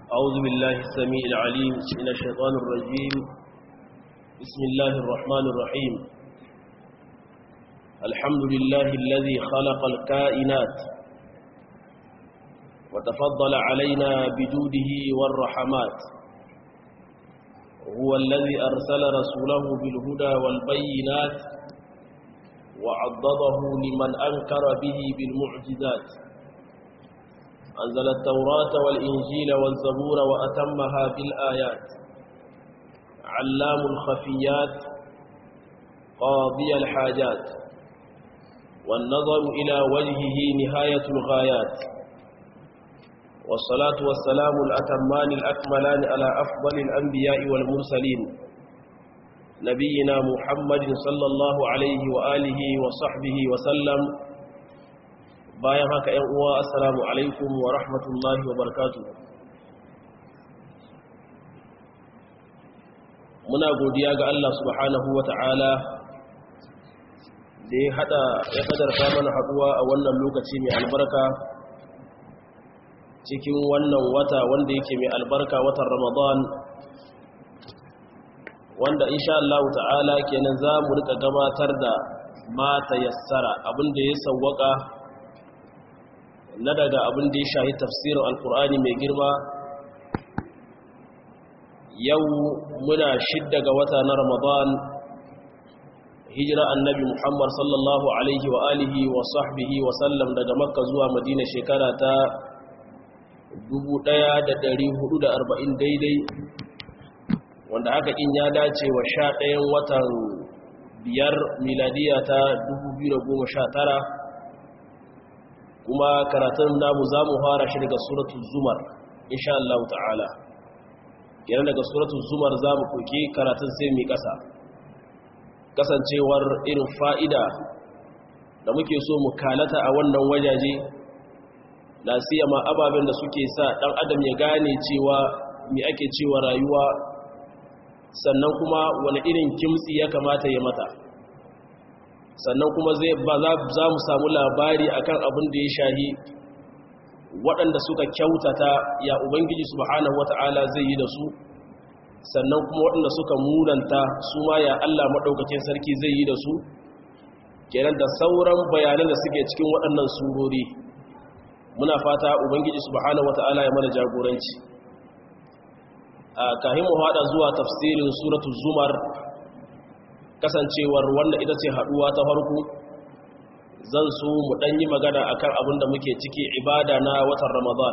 أعوذ بالله السميع العليم من الشيطان الرجيم بسم الله الرحمن الرحيم الحمد لله الذي خلق الكائنات وتفضل علينا بجوده والرحمات هو الذي أرسل رسوله بالهدى والبينات وعضده لمن أنكر به بالمعجزات أنزل التوراة والإنجيل والزبور وأتمها بالآيات علام الخفيات قاضي الحاجات والنظر إلى وجهه نهاية الغايات والصلاة والسلام الأتمان الأكملان على أفضل الأنبياء والمرسلين نبينا محمد صلى الله عليه وآله وصحبه وسلم bayan haka ‘yan uwa assalamu alaikum wa rahmatullahi wa barkatu muna godiya ga Allah subhanahu wa ta'ala da ya hada ya kadarta mana haduwa a wannan lokaci mai albarka cikin wannan wata wanda yake mai albarka watan ramadan wanda insha Allah ta'ala kenan za mu rika gabatar da mata yassara abinda ya sawwaka na daga abin da ya shahi tafsirin alkur'ani mai girma yau muna shidda ga wata na ramadan hijira annabi muhammad sallallahu alaihi wa alihi wa sahbihi wa sallam daga makka zuwa madina shekara ta 1440 daidai wanda haka in ya dace wa sha ɗayan watan biyar miladiya ta 2019 kuma karatun namu za mu fara shi daga suratul zumar insha Allah ta'ala yana daga suratul zumar za mu koke karatun sai mai kasa kasancewar irin fa'ida da muke so mu kalata a wannan wajaje na siyama ababen da suke sa ɗan adam ya gane cewa mai ake cewa rayuwa sannan kuma wani irin kimtsi ya kamata ya mata sannan kuma zai ba za mu samu labari akan abin da ya shahi waɗanda suka kyautata ya ubangiji subhanahu wata'ala zai yi da su sannan kuma waɗanda suka munanta su ma ya Allah maɗaukakin sarki zai yi da su kenan da sauran bayanan da suke cikin waɗannan surori muna fata ubangiji subhanahu wata'ala ya mana jagoranci a kahin mu haɗa zuwa tafsirin suratul zumar kasancewar wannan ita ce haduwa ta farko zan so mu dan yi magana akan abin da muke ciki ibada na watan ramadan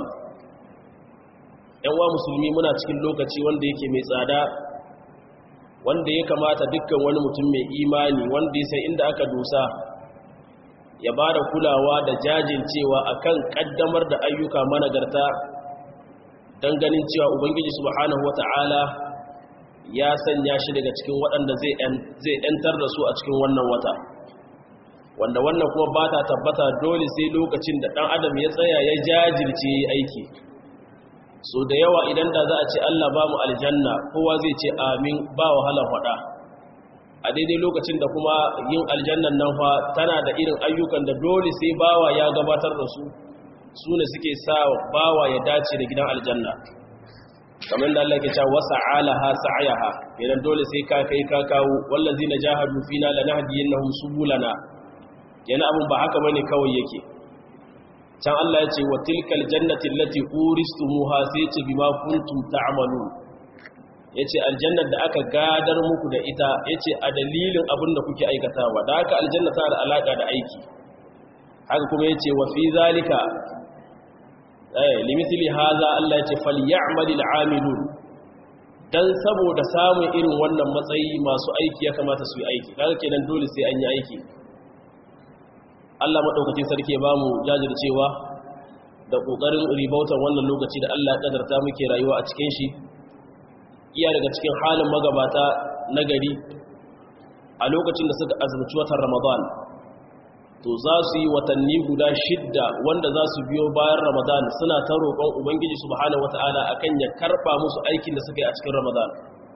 yan wa musulmi muna cikin lokaci wanda yake mai tsada wanda ya kamata dukkan wani mutum mai imani wanda ya san inda aka dosa ya ba da kulawa da jajincewa akan kaddamar da ayyuka managarta don ganin cewa ubangiji subhanahu wata'ala ya sanya shi daga cikin waɗanda zai ‘yantar da su a cikin wannan wata wanda wannan kuma ba ta tabbata dole sai lokacin da ɗan adam ya tsaya ya jajirce aiki so da yawa idan da za a ce Allah ba mu aljanna kowa zai ce amin ba wahalar faɗa a daidai lokacin da kuma yin aljannan nan fa tana da irin ayyukan da dole sai bawa ya gabatar da su su ne suke sa bawa ya dace da gidan aljanna kamar da Allah ke cewa wasa alaha sa'ayaha idan dole sai ka kai ka kawo wallazina jahadu fina lanahdiyannahum subulana yana abun ba haka bane kawai yake can Allah ya ce wa tilkal jannati allati uristumuha sai ce bima kuntum ta'malun yace aljannar da aka gadar muku da ita yace a dalilin abin da kuke aikatawa da haka aljanna ta da alaka da aiki haka kuma yace wa fi zalika limithili haza Allah ya ce falyamalil amilun dan saboda samun irin wannan matsayi masu aiki ya kamata su yi aiki kaga kenan dole sai an yi aiki Allah madaukakin sarki ya bamu jajircewa da kokarin ribautar wannan lokaci da Allah ya kadarta muke rayuwa a cikin shi iya daga cikin halin magabata nagari a lokacin da suka azumci watan Ramadan to za su yi watanni guda shidda wanda za su biyo bayan ramadan suna ta roƙon ubangiji subhanahu wata'ala akan ya karɓa musu aikin da suka yi a cikin ramadan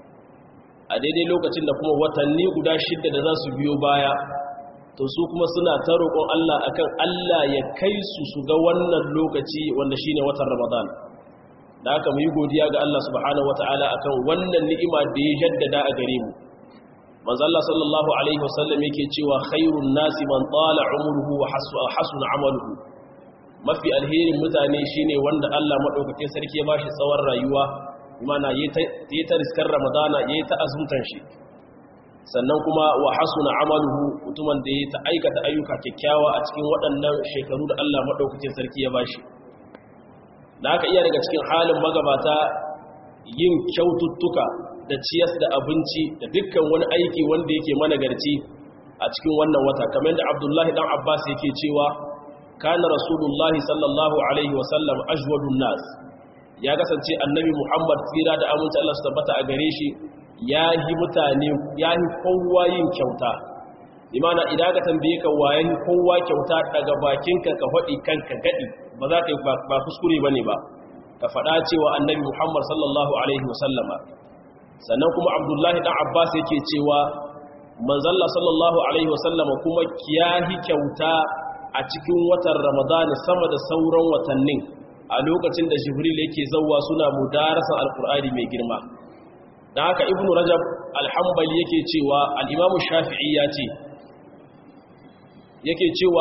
a daidai lokacin da kuma watanni guda shidda da za su biyo baya to su kuma suna ta roƙon Allah akan Allah ya kai su su ga wannan lokaci wanda shine watan Ramadan da aka mu yi godiya ga Allah subhanahu wataala akan wannan ni'ima da ya jaddada a gare mu manzo Allah sallallahu alaihi wasallam yake cewa khairun nasi man tala umruhu wa hasuna amaluhu mafi alherin mutane shine wanda Allah madaukakin sarki ya bashi tsawon rayuwa mana yayi ta riskar ramadana yayi ta azumtan shi sannan kuma wa hasuna amaluhu mutumin da ya ta aikata ayyuka kyakkyawa a cikin waɗannan shekaru da Allah madaukakin sarki ya bashi da haka iya daga cikin halin magabata yin kyaututtuka da ciyas da abinci da dukkan wani aiki wanda yake managarci a cikin wannan wata kamar da Abdullahi dan Abbas yake cewa kana rasulullahi sallallahu alaihi wasallam ajwadun nas ya kasance annabi Muhammad tsira da aminci Allah su tabbata a gare shi ya yi mutane ya yi kowa yin kyauta imana idan ka tambaye ka wayan kowa kyauta daga bakinka ka faɗi kanka gadi ba za ka yi ba kuskure bane ba ka faɗa cewa annabi Muhammad sallallahu alaihi wasallama sannan kuma Abdullahi dan Abbas yake cewa manzalla sallallahu alaihi wasallama kuma kiyahi kyauta a cikin watan Ramadan sama da sauran watannin a lokacin da Jibril yake zawwa suna mudarasa alqur'ani mai girma da haka ibnu rajab alhambali yake cewa al'imamu shafi'i ya ce yake cewa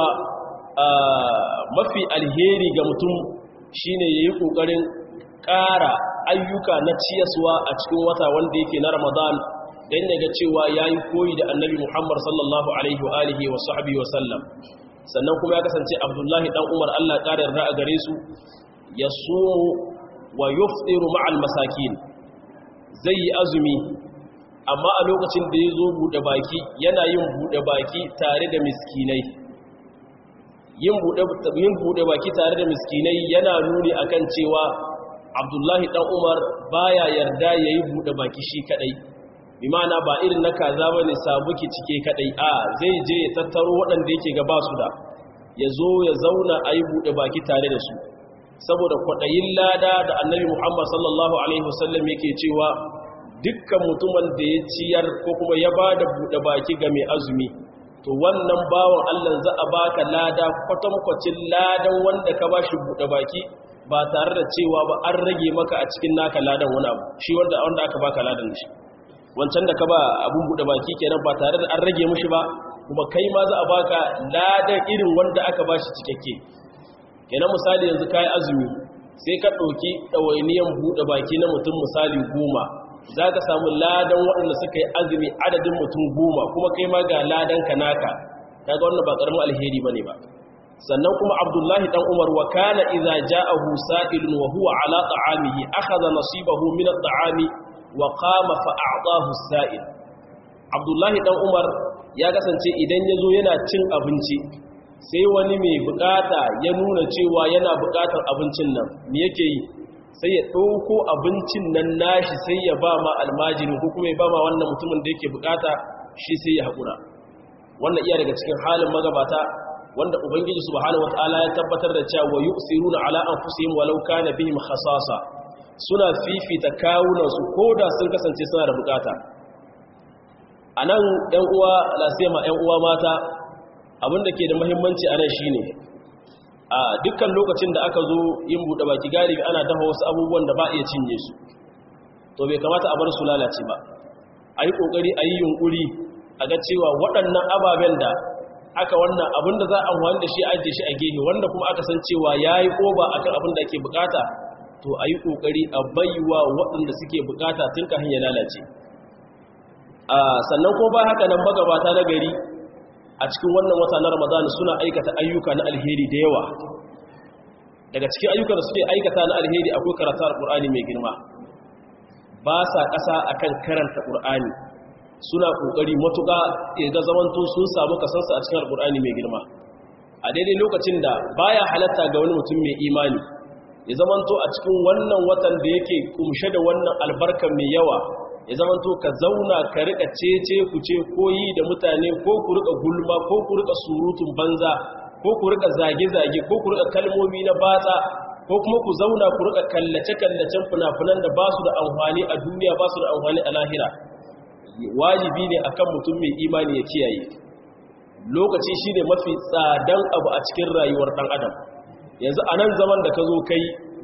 mafi alheri ga mutum shine ya yi ƙoƙarin ƙara ayyuka na ciyaswa a cikin wata wanda yake na ramadan don ya ga cewa ya yi koyi da annabi muhammad sallallahu alaihi wa alihi wa sahbihi wa sallam sannan kuma ya kasance abdullahi dan umar allah ƙarar ra'a gare su ya sumu wa yuftiru ma'al masakin zai yi azumi amma a lokacin da ya zo buɗe baki yana yin buɗe baki tare da miskinai yin buɗe baki tare da miskinai yana nuni akan cewa abdullahi ɗan umar baya yarda ya yi buɗe baki shi kaɗai imana ba irin na kaza ba ne sabuki cike kaɗai a zai je ya tattaro waɗanda yake gaba su da ya zo ya zauna a yi buɗe baki tare da su saboda kwaɗayin lada da annabi Muhammad sallallahu Alaihi wasallam yake cewa dukkan mutumin da ya ciyar ko kuma ya ba da buɗe baki ga mai azumi to wannan bawan Allah za a baka lada kwatankwacin ladan wanda ka ba shi buɗe baki ba tare da cewa ba an rage maka a cikin naka ladan wani abu shi wanda wanda aka baka ladan shi wancan da ka ba abun buɗe baki kenan ba tare da an rage mishi ba kuma kai ma za a baka ladan irin wanda aka ba shi cikakke kenan misali yanzu kayi azumi sai ka ɗauki ɗawainiyan buɗe baki na mutum misali goma za ka samu ladan waɗanda suka yi azumi adadin mutum goma kuma kai ma ga ladan ka naka ta ga wannan ba ƙaramin alheri ba ne ba sannan kuma abdullahi ɗan umar wa kana iza ja'ahu sa'ilun wa huwa ala ta'amihi akhadha nasibahu min at-ta'ami wa qama fa a'tahu sa'il abdullahi ɗan umar ya kasance idan yazo yana cin abinci sai wani mai bukata ya nuna cewa yana bukatar abincin nan me yake yi sai ya ɗauko abincin nan nashi sai ya ba ma almajiri ko kuma ya ba ma wannan mutumin da yake bukata shi sai ya haƙura wannan iya daga cikin halin magabata wanda ubangiji subhanahu wataala ya tabbatar da cewa wa yusiruna ala anfusihim walau kana bihim khasasa suna fifita kawunan su koda sun kasance suna da bukata anan ɗan uwa lasema ɗan uwa mata abinda ke da muhimmanci a nan shine a dukkan lokacin da aka zo yin buɗe baki galibi ana dafa wasu abubuwan da ba iya cinye su to bai kamata a bar su lalace ba a yi ƙoƙari a yi yunƙuri a ga cewa waɗannan ababen da aka wannan abinda za a amfani da shi ajiye shi a gehe wanda kuma aka san cewa ya yi ƙoba a kan abin da ake bukata to a yi ƙoƙari a baiwa waɗanda suke bukata tun kafin ya lalace sannan ko ba haka nan magabata na gari a cikin wannan wata na ramadana suna aikata ayyuka na alheri da yawa daga cikin ayyukan da suke aikata na alheri akwai karatu alƙur'ani mai girma ba sa ƙasa akan karanta ƙur'ani suna ƙoƙari matuƙa ga zamanto sun samu kasansa a cikin alƙur'ani mai girma a daidai lokacin da baya halatta ga wani mutum mai imani ya zamanto a cikin wannan watan da yake kumshe da wannan albarkar mai yawa ya zamanto ka zauna ka rika cece ku ce koyi da mutane ko ku rika gulma ko ku rika surutun banza ko ku rika zage-zage ko ku rika kalmomi na batsa ko kuma ku zauna ku rika kallace-kallacen funafunan da ba su da amfani a duniya ba su da amfani a lahira wajibi ne akan mutum mai imani ya kiyaye lokaci shine mafi tsadan abu a cikin rayuwar dan adam yanzu a nan zaman da ka zo kai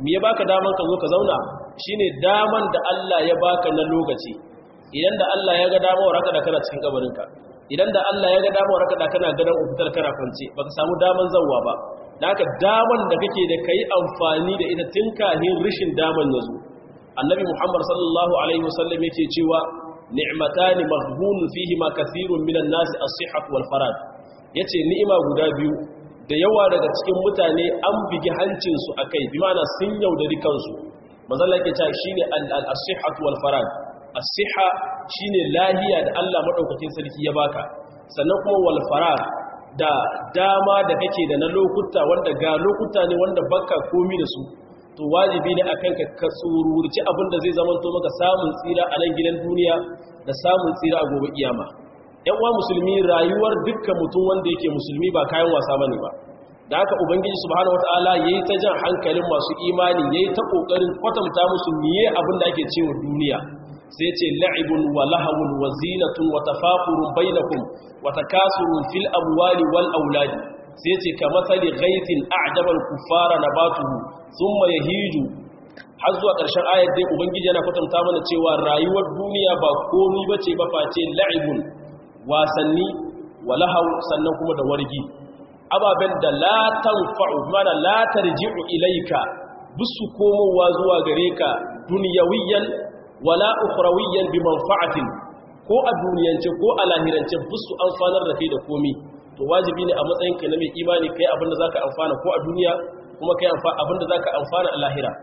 me ya baka daman ka zo ka zauna shine daman da Allah ya baka na lokaci idan da Allah ya ga dama waraka da kana cikin kabarinka idan da Allah ya ga dama waraka da kana gadan ufitar kana kwance baka samu daman zawwa ba da haka daman da kake da kai amfani da ita tun kahin rishin daman yazo annabi Muhammad sallallahu alaihi wasallam yake cewa ni'matani maghbun fihi ma kathirun minan nas as-sihhat wal farad yace ni'ima guda biyu da yawa daga cikin mutane an bigi hancin su akai bi ma'ana sun yaudari kansu manzo Allah yake cewa shine al-sihhat wal farad as-siha shine lahiya da Allah madaukakin sarki ya baka sannan kuma wal farar da dama da kake da na lokuta wanda ga lokuta ne wanda baka komi da su to wajibi ne akan ka ka tsururci abin da zai zama to maka samun tsira a nan gidan duniya da samun tsira a gobe kiyama yan uwa musulmi rayuwar dukkan mutum wanda yake musulmi ba kayan wasa bane ba da haka ubangiji subhanahu wataala yayi ta jan hankalin masu imani yayi ta kokarin kwatanta musu miye abin da ake cewa duniya sai ce la'ibun wa lahawun wa zinatun wa tafaqurun bainakum wa takasurun fil amwali wal auladi sai ce ka matsali ghaitin a'jabal kuffara nabatuhu thumma yahiju har zuwa ƙarshen ayar dai ubangiji yana kwatanta mana cewa rayuwar duniya ba komai bace ba face la'ibun wasanni wa lahaw sannan kuma da wargi ababen da la tanfa'u mana la tarji'u ilayka bisu komowa zuwa gare ka dunyawiyan wala ukhrawiyyan bi manfa'atin ko a duniyance ko a lahirance busu amfanar da kai da komi to wajibi ne a matsayin ka na mai imani kai abin da zaka amfana ko a duniya kuma kai abin da zaka amfana a lahira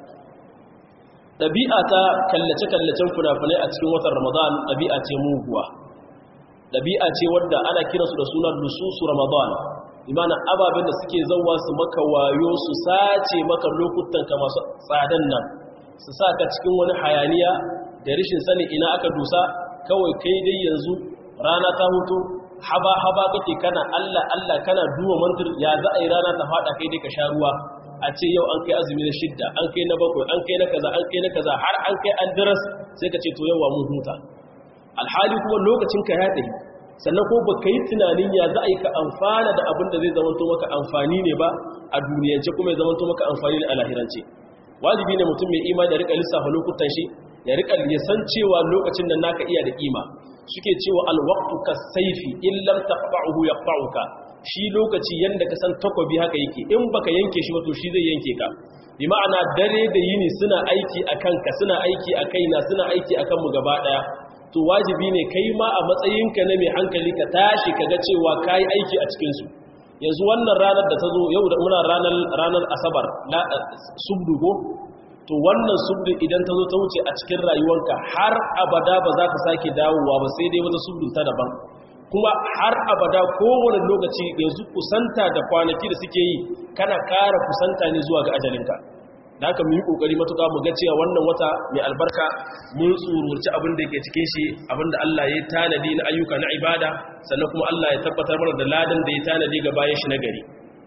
dabi'a ta kallace kallacen funafunai a cikin watan ramadan dabi'a ce muguwa dabi'a ce wadda ana kiransu da sunan lususu ramadan imana ababen da suke zauwa su maka wayo su sace maka lokutan ka masu tsadan nan su sa ka cikin wani hayaniya da rishin sani ina aka dusa kawai kai dai yanzu rana ta hutu haba haba kake kana Allah Allah kana duwa mantir ya za a yi rana ta fada kai dai ka sha ruwa a ce yau an kai azumi na shidda an kai na bakwai an kai na kaza an kai na kaza har an kai an diras sai ka ce to yawa mun huta alhali kuma lokacin ka ya tafi sannan ko ba ka yi tunanin ya za a yi ka amfana da abin da zai zamanto maka amfani ne ba a duniyance kuma ya zamanto maka amfani ne a lahirance wajibi ne mutum mai imani da rika lissafa lokutan shi ya rika ya san cewa lokacin da naka iya da kima suke cewa alwaqtu kasayfi in lam taqta'uhu yaqta'uka shi lokaci yanda ka san takobi haka yake in baka yanke shi ba to shi zai yanke ka bi ma'ana dare da yini suna aiki akan ka suna aiki a kaina suna aiki akan mu gaba daya to wajibi ne kai ma a matsayinka na mai hankali ka tashi kaga cewa kai aiki a cikin su yanzu wannan ranar da ta zo yau da muna ranar ranar asabar subdu ko to wannan subdu idan ta zo ta wuce a cikin rayuwanka har abada ba za ka sake dawowa ba sai dai wata subdu ta daban kuma har abada kowane lokaci yanzu kusanta da kwanaki da suke yi kana kara kusanta ne zuwa ga ajalinka da haka mu yi kokari matuƙa mu ga cewa wannan wata mai albarka mun tsururci abin da yake cikin shi abin da Allah ya tanadi na ayyuka na ibada sannan kuma Allah ya tabbatar mana da ladan da ya tanadi ga bayan shi na gari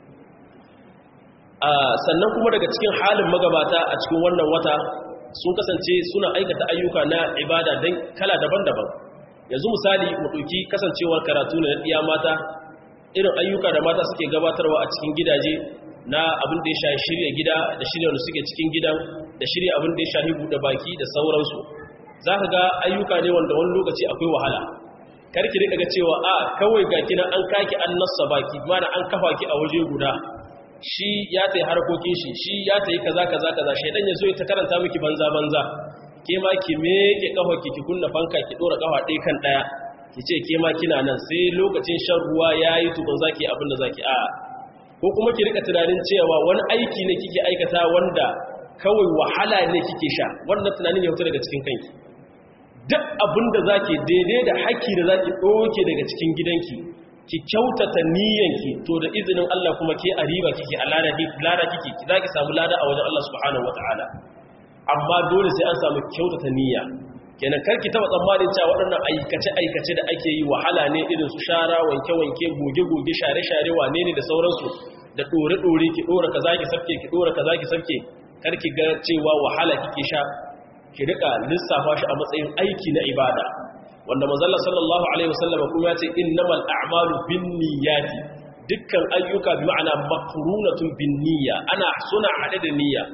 sannan kuma daga cikin halin magabata a cikin wannan wata sun kasance suna aikata ayyuka na ibada don kala daban-daban yanzu misali mu ɗauki kasancewar karatu na ɗiya mata irin ayyuka da mata suke gabatarwa a cikin gidaje na abin da ya shahi shirya gida da shirya wanda suke cikin gidan da shirya abin da ya shahi buɗe baki da sauransu za ka ga ayyuka ne wanda wani lokaci akwai wahala karki rika ga cewa a kawai ga kina an kaki an nassa baki mana an kafa ki a waje guda shi ya tayi harkokin shi shi ya tayi kaza kaza kaza shaidan ya zo ya ta karanta miki banza banza ke ma ki meke kafa ki ki kunna fanka ki dora kafa ɗaya kan ɗaya ki ce ke ma kina nan sai lokacin shan ruwa yayi tukun zaki abin da zaki a ko kuma ki rika tunanin cewa wani aiki ne kike aikata wanda kawai wahala ne kike sha wannan tunanin ya fito daga cikin kanki duk abin da zaki daidai da haƙƙi da zaki ɗauke daga cikin gidanki ki kyautata niyyanki to da izinin Allah kuma ke a riba kike a lada kike ki zaki samu lada a wajen Allah subhanahu wataala amma dole sai an samu kyautata niyya kenan karki taba tsammanin cewa waɗannan aikace-aikace da ake yi wahala ne irin su shara wanke-wanke goge-goge share-share wane ne da sauransu da ɗore-ɗore ki ɗora ka zaki sabke ki ɗora ka zaki sabke karki ga cewa wahala kike sha ki rika lissafa shi a matsayin aiki na ibada wanda manzalla sallallahu alaihi wasallam kuma ya ce innamal a'malu binniyati dukkan ayyuka bi ma'ana makrunatun binniyya ana suna hade da niyya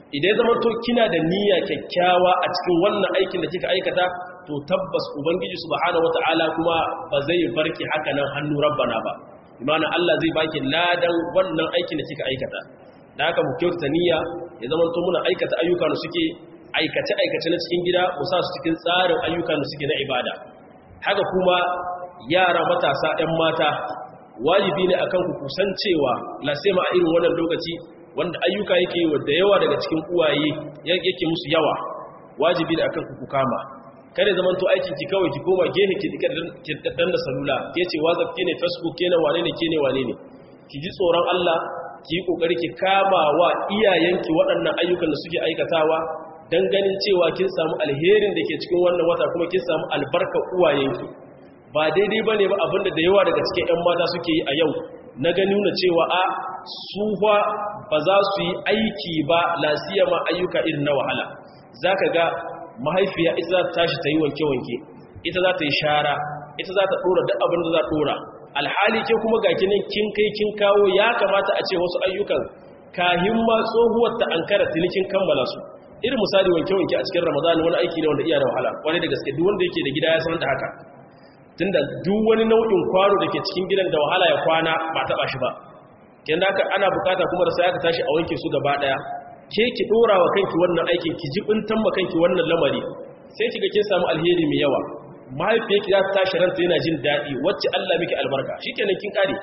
idan zama to kina da niyya kyakkyawa a cikin wannan aikin da kika aikata to tabbas ubangiji subhanahu wataala kuma ba zai barki haka nan hannu rabbana ba imana Allah zai baki ladan wannan aikin da kika aikata da haka mu kyautata niyya ya zama to muna aikata ayyuka da suke aikace aikace na cikin gida mu sa su cikin tsarin ayyuka da suke na ibada haka kuma yara matasa 'yan mata wajibi ne akan ku kusancewa lasema a irin wannan lokaci wanda ayyuka yake yi da yawa daga cikin uwaye yake musu yawa wajibi ne akan ku ku kama kada zaman to aikin ki kawai ki koma gehe ki dika dan da salula ke ce whatsapp ke ne facebook ke ne wane ne ke ne wane ne ki ji tsoron Allah ki yi kokari ki kama wa iyayenki waɗannan ayyukan da suke aikatawa dan ganin cewa kin samu alherin da ke cikin wannan wata kuma kin samu albarka uwayenki ba daidai ba ne ba abinda da yawa daga cikin 'yan mata suke yi a yau na gani nuna cewa a suwa ba za su yi aiki ba lasiya ma ayyuka irin na wahala za ka ga mahaifiya ita za ta tashi ta yi wanke-wanke ita za ta yi shara ita za ta ɗora duk abin da za ta ɗora alhali ke kuma ga kinin kin kai kin kawo ya kamata a ce wasu ayyukan kahin ma tsohuwar ta an kara tunikin kammala su irin misali wanke-wanke a cikin ramadani wani aiki ne wanda iya da wahala wani da gaske duk wanda yake da gida ya san da haka tunda duk wani nau'in kwano da ke cikin gidan da wahala ya kwana ba taɓa shi ba kin da ana bukata kuma da sai aka tashi a wanke su gaba daya ke ki dora wa kanki wannan aikin ki jibintan ma kanki wannan lamari sai kiga kin samu alheri mai yawa mahaifiyarki za ta tashi ranta yana jin daɗi wacce Allah miki albarka shikenan kin kare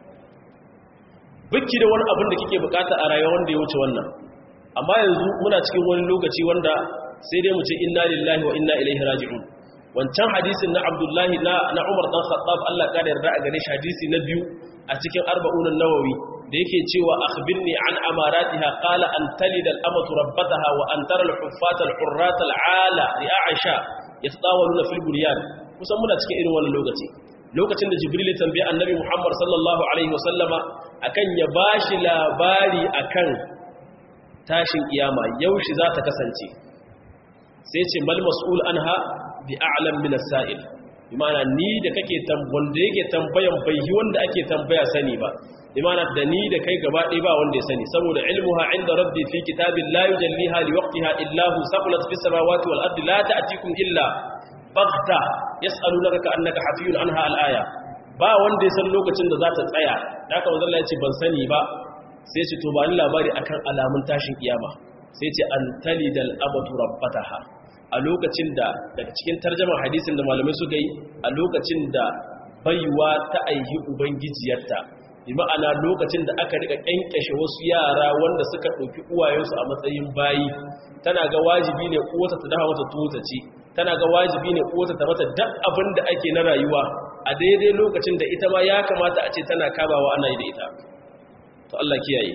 biki da wani abin da kike bukata a rayuwa wanda ya wuce wannan amma yanzu muna cikin wani lokaci wanda sai dai mu ce inna lillahi wa inna ilaihi raji'un wancan hadisin na abdullahi na umar dan khattab Allah ka da yarda a gane shi hadisi na biyu a cikin arba'unan nawawi da yake cewa akhbirni an amaratiha qala an talida al-amatu rabbataha wa an tara al-huffata al-hurrata al-ala li aisha yatawaluna fil bunyan kusan muna cikin irin wannan lokaci lokacin da jibril ya tambaye annabi muhammad sallallahu alaihi wasallama akan ya bashi labari akan tashin kiyama yaushe za ta kasance sai ce mal mas'ul anha bi a'lam min as-sa'il imana ni da kake tambon da yake tambayan bai yi wanda ake tambaya sani ba imana da ni da kai gaba ɗaya ba wanda ya sani saboda ilmuha inda rabbi fi kitabin la yujalliha li waqtiha illa hu saqulat fis samawati wal ardi la ta'tikum illa baghta yas'alunaka ka'annaka hafiyun anha al-aya ba wanda ya san lokacin da za ta tsaya da haka manzo Allah ya ce ban sani ba sai ce to ba ni labari akan alamun tashin kiyama sai ce an talidal abatu rabbataha a lokacin da daga cikin tarjamar hadisin da malamai suka yi a lokacin da baiwa ta aihi ubangijiyarta bi ma'ana lokacin da aka rika kyankyashe wasu yara wanda suka ɗauki uwayensu a matsayin bayi tana ga wajibi ne uwata ta dafa mata tuwo ta ci tana ga wajibi ne uwata ta mata duk abin da ake na rayuwa a daidai lokacin da ita ma ya kamata a ce tana kabawa ana yi da ita to Allah kiyaye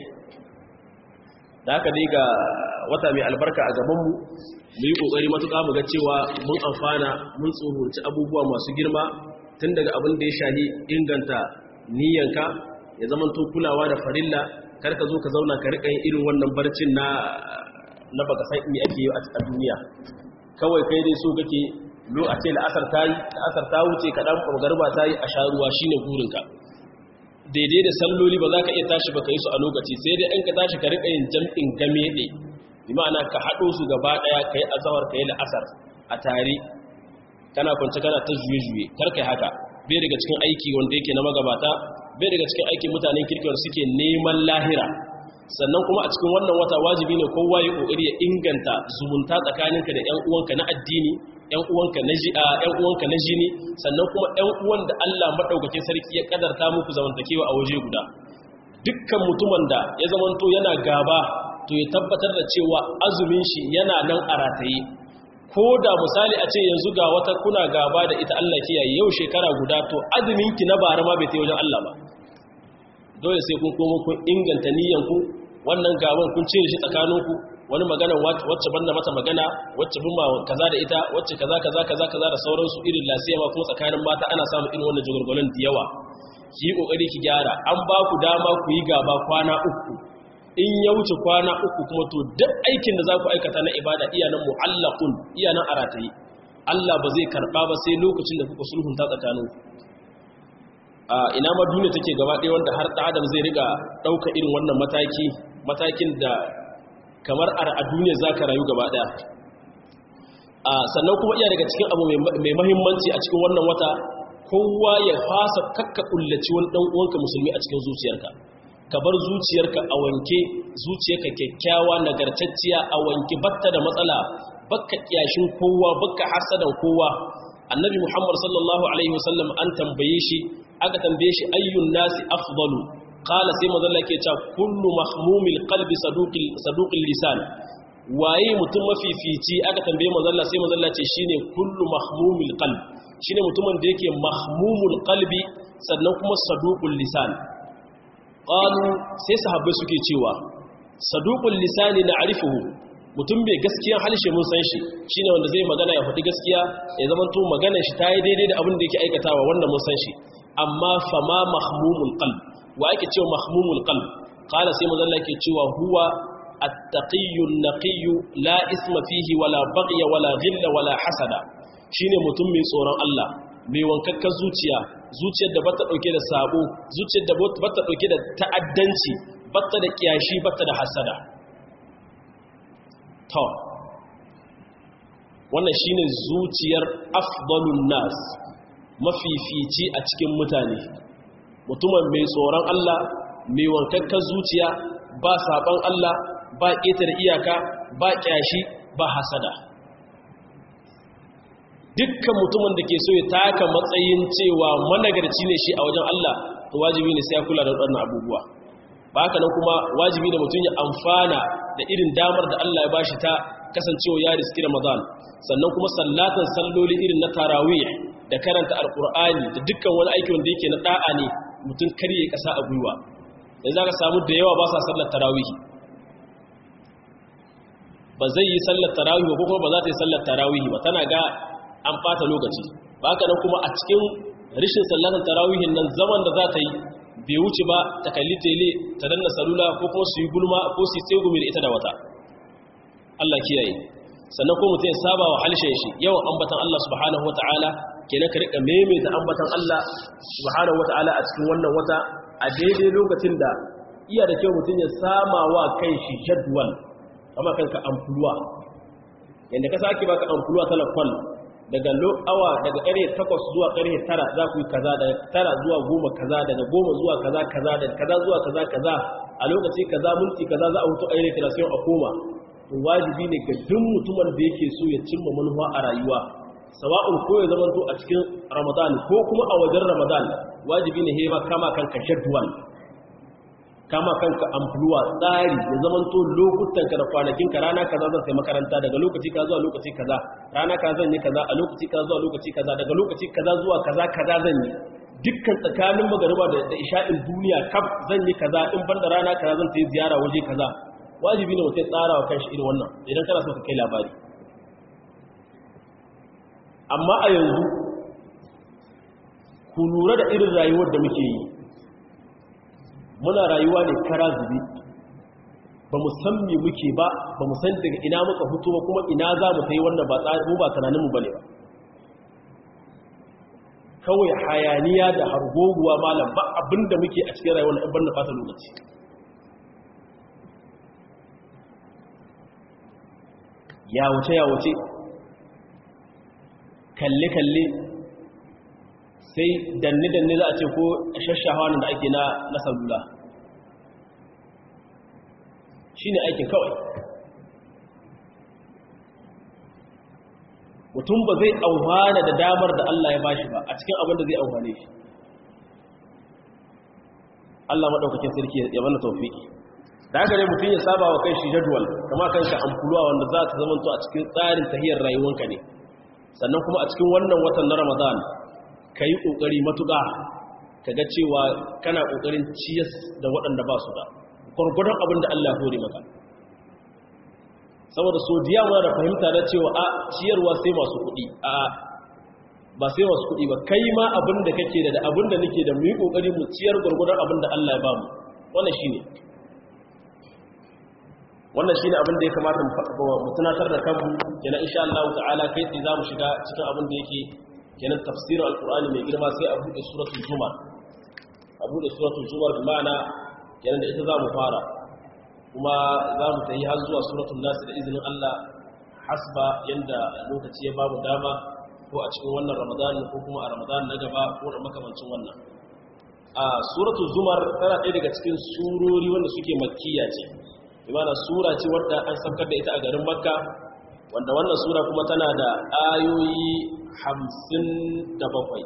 da haka dai ga wata mai albarka a gabanmu mu yi ƙoƙari matuƙa mu ga cewa mun amfana mun tsohonci abubuwa masu girma tun daga abin da ya shahi inganta niyyanka ya zama to kulawa da farilla kar ka zo ka zauna ka riƙa yin irin wannan barcin na na baka san me ake yi a duniya kawai kai dai so kake lo a ce la'asar ta yi la'asar ta wuce ka dan garba ta yi a sha ruwa shine burinka daidai da salloli ba za ka iya tashi ba ka yi su a lokaci sai dai in ka tashi ka riƙa yin jam'in game ɗe bi ma'ana ka haɗo su gaba ɗaya ka yi azawar ka yi la'asar a tare kana kwanci kana ta juye-juye kar kai haka bai daga cikin aiki wanda yake na magabata bai daga cikin aikin mutanen kirkiwar suke neman lahira sannan kuma a cikin wannan wata wajibi ne kowa ya kokari ya inganta zumunta tsakaninka da ƴan uwanka na addini ƴan uwanka na ji ƴan uwanka na jini sannan kuma ƴan uwan da Allah madaukakin sarki ya kadarta muku zamantakewa a waje guda dukkan mutumin da ya zamanto yana gaba to ya tabbatar da cewa azumin shi yana nan a rataye ko da misali a ce yanzu ga wata kuna gaba da ita Allah kiyaye yau shekara guda to azumin ki na bara ma bai ta wajen Allah ba dole sai kun komo kun inganta niyyanku wannan gaban kun cire shi tsakaninku wani magana wacce banda mata magana wacce bin kaza da ita wacce kaza kaza kaza kaza da sauransu irin lasiya ma kuma tsakanin mata ana samun irin wannan jagorgolon da yawa ki yi kokari ki gyara an ba ku dama ku yi gaba kwana uku in ya wuce kwana uku kuma to duk aikin da za ku aikata na ibada iya nan mu'allaqun iya nan aratayi Allah ba zai karba ba sai lokacin da kuka sulhunta tsakaninku a ina ma duniya take gaba ɗaya wanda har ɗan adam zai riga ɗauka irin wannan mataki matakin da kamar a duniya za ka rayu gaba ɗaya sannan kuma iya daga cikin abu mai mahimmanci a cikin wannan wata kowa ya fasa kakka kullaci wani ɗan uwanka musulmi a cikin zuciyarka ka bar zuciyarka a wanke zuciyarka kyakkyawa nagartacciya a wanke batta da matsala bakka kiyashin kowa bakka hasadan kowa annabi muhammad sallallahu alaihi wasallam an tambaye shi aka tambaye shi ayyun nasi afdalu qala sai manzo Allah yake cewa kullu mahmumil qalbi saduqil saduqil lisan waye mutum mafifici aka tambaye manzo Allah sai manzo Allah ce shine kullu mahmumil qalb shine mutumin da yake mahmumul qalbi sannan kuma saduqul lisan qalu sai sahabbai suke cewa saduqul lisani na'rifuhu mutum bai gaskiyan halshe mun san shi shine wanda zai magana ya faɗi gaskiya ya zama to maganar shi ta yi daidai da abin da yake aikatawa wanda mun san shi amma fama mahmumul qalb wa yake cewa mahmumul qalb qala sai manzo Allah yake cewa huwa at-taqiyyu an-naqiyyu la isma fihi wala baghya wala ghilla wala hasada shine mutum mai tsoron Allah mai wankakkar zuciya zuciyar da bata dauke da sabo zuciyar da bata dauke da ta'addanci bata da kiyashi bata da hasada to wannan shine zuciyar afdalun nas mafifici a cikin mutane mutumin mai tsoron Allah mai wankakkar zuciya ba saban Allah ba ƙetare iyaka ba ƙyashi ba hasada dukkan mutumin da ke so ya taka matsayin cewa managarci ne shi a wajen Allah to wajibi ne sai ya kula da waɗannan abubuwa ba haka nan kuma wajibi ne mutum ya amfana da irin damar da Allah ya bashi ta kasancewa ya riski Ramadan sannan kuma sallatan salloli irin na tarawih da karanta alkur'ani da dukkan wani aiki wanda yake na da'a ne mutum karye kasa a gwiwa yanzu zaka samu da yawa ba sa sallar tarawih ba zai yi sallar tarawih ba ko kuma ba za ta yi sallar tarawih ba tana ga an fata lokaci ba haka nan kuma a cikin rishin sallatan tarawihin nan zaman da za ta yi bai wuce ba ta kalli tele ta danna salula ko kuma su yi gulma ko su yi tsegumi da ita da wata Allah kiyaye sannan ko mutum ya saba wa halshen shi yawan ambatan Allah subhanahu wataala kenan ka rika maimaita ambatan Allah subhanahu wataala a cikin wannan wata a daidai lokacin da iya da kyau mutum ya sama wa kai shi jadwal kama kanka amfuluwa yanda ka sake baka amfuluwa talakon daga awa daga ƙarfe 8 zuwa ƙarfe 9 za ku yi kaza daga 9 zuwa 10 kaza daga 10 zuwa kaza kaza daga kaza zuwa kaza kaza a lokaci kaza minti kaza za a hutu a yi recreation a koma to wajibi ne ga duk mutumin da yake so ya cimma manufa a rayuwa sawa'un ko ya zamanto a cikin ramadan ko kuma a wajen ramadan wajibi ne heba kama kanka jadwal kama kanka amfuluwa tsari ya zamanto lokutan ka da kwanakin ka rana kaza zan sai makaranta daga lokaci ka zuwa lokaci kaza rana ka zan yi kaza a lokaci ka zuwa lokaci kaza daga lokaci kaza zuwa kaza kaza zan yi dukkan tsakanin magariba da isha'in duniya kaf zan yi kaza in banda rana kaza zan ta yi ziyara waje kaza wajibi ne mutum tsara wa kanshi irin wannan idan kana so ka kai labari amma a yanzu ku lura da irin rayuwar da muke yi muna rayuwa ne kara zubi ba mu san me muke ba ba mu san daga ina muka fito ba kuma ina za mu kai wannan ba mu ba tunaninmu bane ba kawai hayaniya da hargoguwa malam ba abinda muke a cikin rayuwar ɗan na fata lokaci ya wuce ya wuce kalle-kalle sai danne-danne za a ce ko shashawa da ake na salula shi ne aikin kawai mutum ba zai auhana da damar da Allah ya bashi ba a cikin abin da zai auhane shi Allah maɗaukakin sarki ya mana taufiki da haka ne mutum ya saba wa kai shi jadwal kama kanka amfuluwa wanda za ta zamanto a cikin tsarin tahiyar rayuwanka ne sannan kuma a cikin wannan watan na ramadan ka yi ƙoƙari matuƙa ka ga cewa kana ƙoƙarin ciyas da waɗanda ba su da gwargwadon abin da Allah hore maka saboda so diya muna da fahimta na cewa a ciyarwa sai masu kuɗi a ba sai masu kuɗi ba kai ma abin da kake da abin da nake da mu yi ƙoƙari mu ciyar gwargwadon abin da Allah ya ba mu wannan shi ne wannan shi ne abin da ya kamata mu tunatar da kanmu kenan insha Allah ta'ala kai tsaye za mu shiga cikin abin da yake kenan tafsirin alkur'ani mai girma sai a buɗe suratul zumar a buɗe suratul zumar bi ma'ana kenan da ita za mu fara kuma za mu tayi har zuwa suratul nas da izinin Allah hasba yanda lokaci ya bamu dama ko a cikin wannan ramadan ko kuma a ramadan na gaba ko da makamancin wannan a suratul zumar tana ɗaya daga cikin surori wanda suke makkiya ce imana sura ce wadda an saukar da ita a garin makka wanda wannan sura kuma tana da ayoyi hamsin da bakwai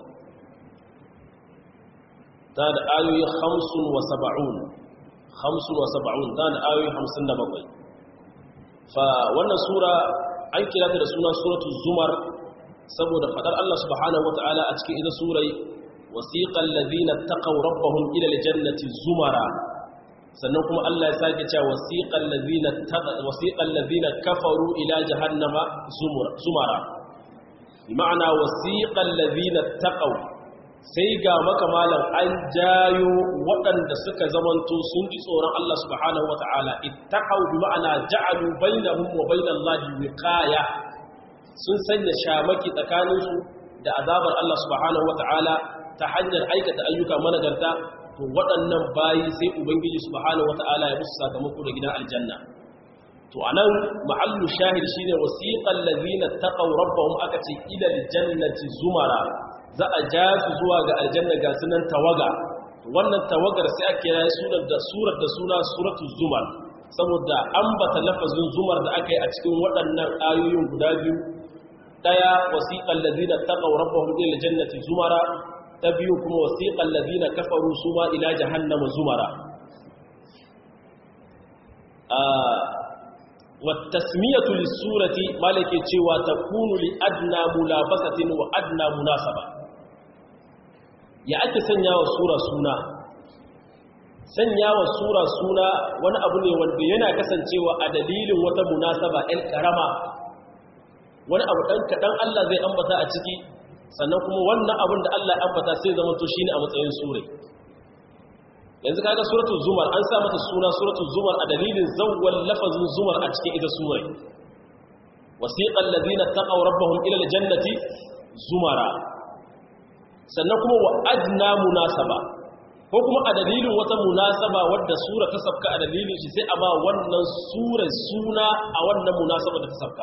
ta da ayoyi hamsin wa saba'un hamsin wa saba'un ta da ayoyi hamsin da bakwai fa wannan sura an kira ta da suna suratul zumar saboda fadar Allah subhanahu wata'ala a cikin ita surai wasiqal ladina taqaw rabbahum ila aljannati zumara sannan kuma Allah ya sake cewa wasiqal ladina wasiqal ladina kafaru ila jahannama zumara ma'ana wasiqal ladina taqaw sai ga maka malam an jayo waɗanda suka zamanto sun ji tsoron Allah subhanahu wata'ala ittaqaw bi ma'ana ja'alu bainahum wa bainallahi wiqaya sun sanya shamaki tsakaninsu da azabar Allah subhanahu wata'ala ta hanyar aikata ayyuka managarta to waɗannan bayi sai ubangiji subhanahu wata'ala ya musu sakamako da gidan aljanna to anan ma'allu shahid shine wasiqal ladina taqaw rabbahum aka ce ila aljannati zumara za a ja su zuwa ga aljanna ga sunan tawaga wannan tawagar sai ake kira sunan da surar da suna suratul zumar saboda ambata lafazin zumar da aka yi a cikin waɗannan ayoyin guda biyu daya wasiqal ladina taqaw rabbahum ila aljannati zumara ta biyu kuma wasiƙan lazina kafaru su ma ila jahannama zumara wattasmiyatu lissurati malake cewa ta kunu li adna mulabasatin wa adna munasaba ya ake sanya wa sura suna sanya wa sura suna wani abu ne wanda yana kasancewa a dalilin wata munasaba ɗan ƙarama wani abu ɗan kaɗan Allah zai ambata a ciki sannan kuma wannan abin da Allah ya ambata sai zama to shine a matsayin sure yanzu kaga suratul zumar an sa mata suna suratul zumar a dalilin zawwal lafazin zumar a cikin ita sure wasiqal ladina taqaw rabbahum ila aljannati zumara sannan kuma wa adna munasaba ko kuma a dalilin wata munasaba wadda sura ta sabka a dalilin shi sai a ba wannan sura suna a wannan munasaba da ta sabka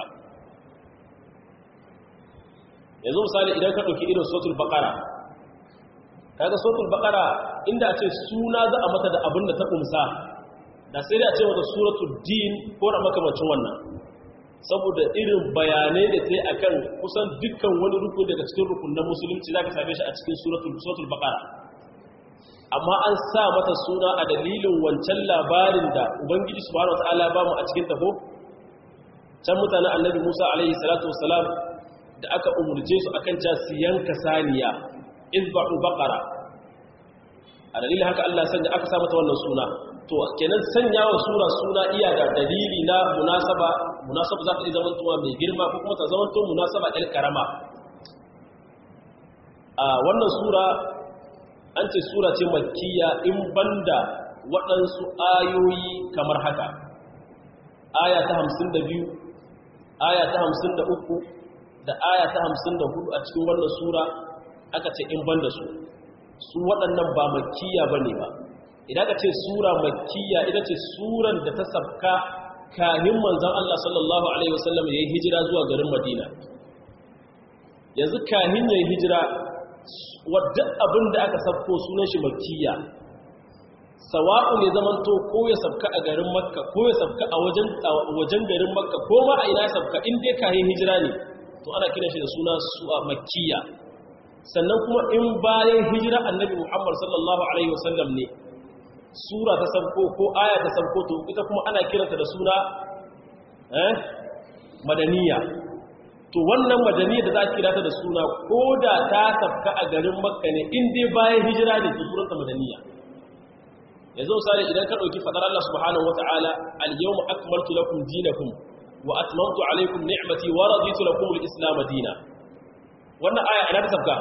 yanzu misali idan ka ɗauki irin sotul baƙara kaga sotul baƙara inda a ce suna za a mata da abin da ta ƙumsa da sai da a ce mata suratul din ko da makamacin wannan saboda irin bayanai da ta yi a kan kusan dukkan wani rukun daga cikin rukun na musulunci za ka same shi a cikin suratul baƙara amma an sa mata suna a dalilin wancan labarin da ubangiji subhanahu wa ta'ala ba mu a cikin tafo can mutanen annabi musa alaihi salatu wasalam da aka umurce su akan ca su yanka saniya izba'u baqara a dalilin haka Allah sanya aka sa mata wannan suna to kenan sanya wa sura suna iya da dalili na munasaba munasaba za ta iya zama tuwa mai girma ko kuma ta zama to munasaba ɗan karama a wannan sura an ce sura ce makkiya in banda waɗansu ayoyi kamar haka aya ta 52 aya ta 53 da aya ta hamsin da hudu a cikin wannan sura aka ce in ban da su su waɗannan ba makkiya ba ne ba idan aka ce sura makkiya ita ce suran da ta sabka kahin manzan Allah sallallahu Alaihi wasallam ya yi hijira zuwa garin madina yanzu kahin ya yi hijira wadda abin da aka sabko sunan shi makkiya sawa'u ne zamanto ko ya sabka a garin makka ko ya sabka a wajen garin makka ko ma a ina sabka in dai kahin hijira ne to ana kiran shi da suna su'a makkiya sannan kuma in bayan hijira annabi muhammad sallallahu alaihi wasallam ne sura ta sabko ko aya ta sabko to ita kuma ana kiranta da suna eh madaniya to wannan madaniya da za a kira ta da suna ko da ta sabka a garin makka ne in dai bayan hijira ne to suranta madaniya yanzu misali idan ka ɗauki fadar Allah subhanahu wata'ala al-yawma akmaltu lakum dinakum wa atmamtu alaykum ni'mati wa raditu lakum al-islam dinan wannan aya ina ta sabka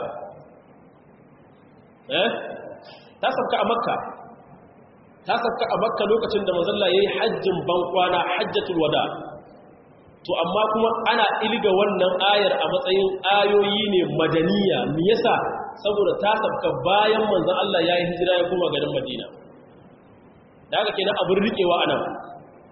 eh ta sabka a makka ta sabka a makka lokacin da manzon Allah yayi hajjin bankwana hajjatul wada to amma kuma ana ilga wannan ayar a matsayin ayoyi ne madaniya me yasa saboda ta sabka bayan manzon Allah yayi hijira ya koma garin Madina da haka kenan abin rikewa anan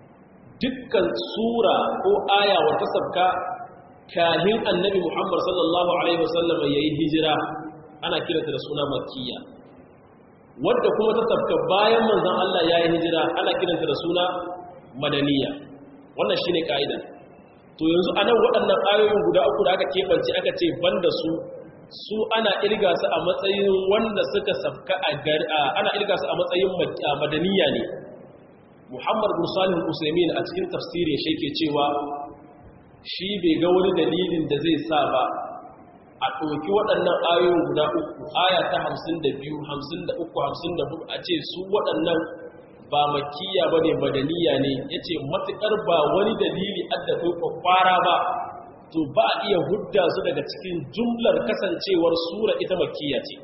dukkan sura ko aya wata sabka kahin annabi Muhammad sallallahu alaihi wasallam yayi hijira ana kiranta da suna makkiya wadda kuma ta sabka bayan manzon Allah yayi hijira ana kiranta da suna madaniya wannan shine kaida to yanzu anan waɗannan ayoyin guda uku da aka kebance aka ce banda su su ana irga su a matsayin wanda suka sabka a ana irga su a matsayin madaniya ne Muhammad bin Salih al-Usaymin a cikin tafsirin shi yake cewa shi bai ga wani dalilin da zai sa ba a ɗauki waɗannan ayoyin guda uku aya ta 52 53 54 a ce su waɗannan ba makiya bane badaniya ne yace matukar ba wani dalili adda kai kwakwara ba to ba a iya hudda su daga cikin jumlar kasancewar sura ita makiya ce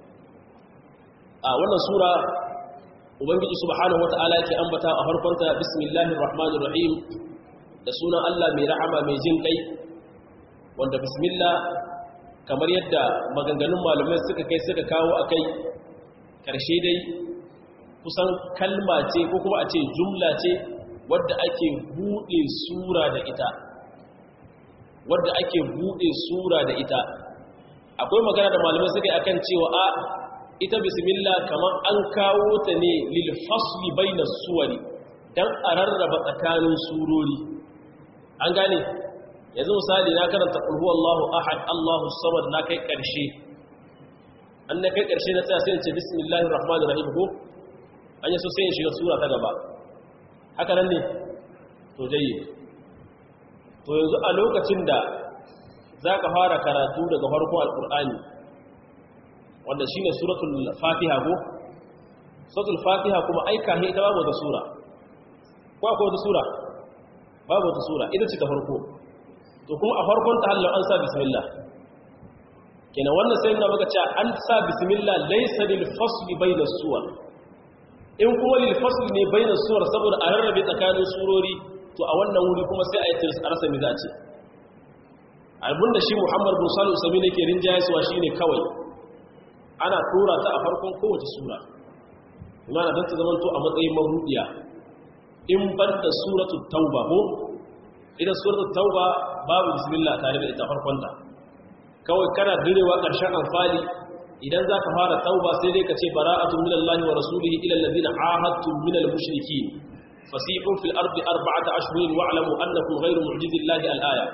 a wannan sura ubangiji subhanahu wata'ala yake ambata a farkonta bismillahir rahmanir rahim da sunan Allah mai rahama mai jin kai wanda bismillah kamar yadda maganganun malamai suka kai suka kawo akai karshe dai kusan kalma ce ko kuma a ce jumla ce wadda ake bude sura da ita wadda ake bude sura da ita akwai magana da malamai suka yi akan cewa a ita bismillah kamar an kawo ta ne lil fasli bainas suwari dan a rarraba tsakanin surori an gane yanzu misali na karanta qul huwallahu ahad allahu samad na kai karshe an na kai karshe na tsaya sai in ce bismillahir rahmanir rahim ko an yi so sai in shiga sura ta gaba haka nan ne to jayyid to yanzu a lokacin da za ka fara karatu daga farko alkur'ani wanda shi ne suratul fatiha ko suratul fatiha kuma aika ne ita babu wata sura ko akwai wata sura babu wata sura ita ce ta farko to kuma a farkon ta hallar an sa bismillah kenan wannan sai na maka cewa an sa bismillah laysa lil fasli bayna suwar in kuma lil fasli ne bayna suwar saboda a rarrabe tsakanin surori to a wannan wuri kuma sai a yi tirs a rasa mi za ce abinda shi muhammad bin salu sami ne ke rinjayasuwa shi ne kawai ana tura ta a farkon kowace sura imana don ta zamanto a matsayin marudiya in banda suratu tauba ko idan suratu tauba babu bismillah tare da ita farkonta kawai kana direwa ƙarshen amfani idan za ka fara tauba sai dai ka ce bara'atun minallahi wa rasulihi ila allazina ahadtum minal mushrikeen فسيحوا في الأرض أربعة أشهر واعلموا أنكم غير معجز الله الآية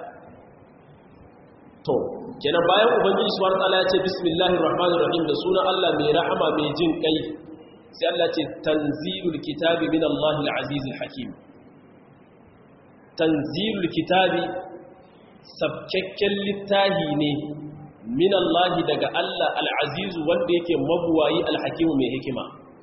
to kenan bayan ubangiji subhanahu wataala ya ce bismillahir rahmanir rahim da sunan Allah mai rahama mai jin kai sai Allah ce tanzilul kitabi min Allahil azizil hakim tanzilul kitabi sabkakken littahi ne min Allah daga Allah al-aziz wanda yake mabuwayi al-hakim mai hikima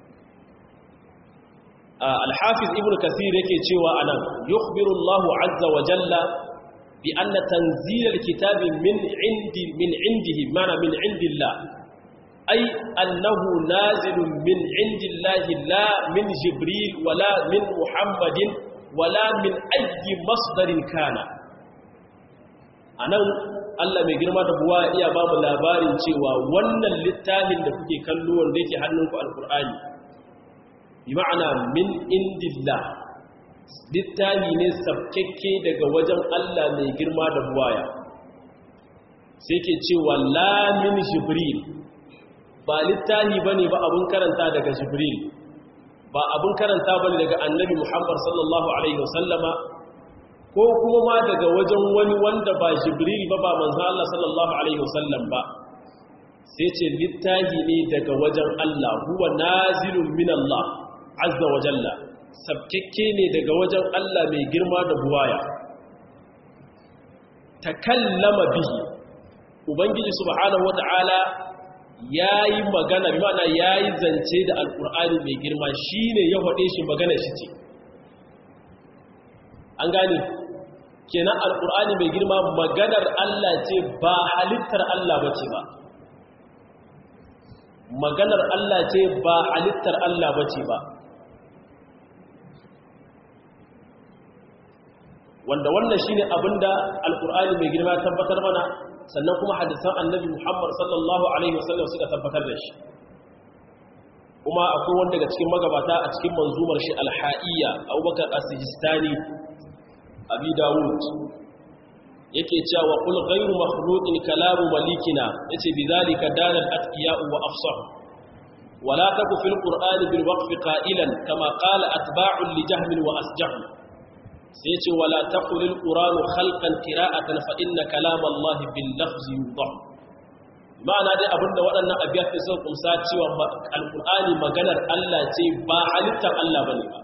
الحافظ ابن كثير yake cewa anan yukhbiru Allahu azza wa jalla bi anna tanzil alkitab min indi min indihi mana min indillah ay annahu nazilun min indillahi la min jibril wala min muhammadin wala min ayyi masdarin kana anan Allah mai girma da buwa iya ba mu labarin cewa wannan littafin da kuke kallo wanda yake hannunku alqur'ani bima'ana min indillah littahi ne sabkekke daga wajen Allah mai girma da buwaya sai ke cewa la min jibril ba littahi bane ba abun karanta daga jibril ba abun karanta bane daga annabi Muhammad sallallahu alaihi wasallama ko kuma ma daga wajen wani wanda ba jibril ba ba manzo Allah sallallahu alaihi wasallam ba sai ce littahi ne daga wajen Allah huwa nazilun min Allah azza wa jalla sabkekke ne daga wajen Allah mai girma da buwaya takallama bihi ubangiji subhanahu wata'ala yayi magana bi ma'ana yayi zance da alqur'ani mai girma shine ya hade shi magana shi ce an gane kenan alqur'ani mai girma maganar Allah ce ba halittar Allah bace ba maganar Allah ce ba halittar Allah bace ba wanda wannan shine abinda alqur'ani mai girma tabbatar mana sannan kuma hadisan annabi Muhammad sallallahu alaihi wasallam suka tabbatar da shi kuma akwai wanda daga cikin magabata a cikin manzumar shi alha'iyya Abubakar as-Sijistani abi dawud yake cewa qul ghayru makhluqin kalamu malikina yace bidhalika dalal atqiya'u wa afsah ولا تك في القرآن بالوقف قائلا كما قال أتباع لجهم وأسجح سيتي ولا تقل القرآن خلقا قراءة فإن كلام الله باللفظ يوضح ma'ana dai abinda waɗannan abiyar da suka kumsa cewa alƙur'ani maganar Allah ce ba halittar Allah ba ne ba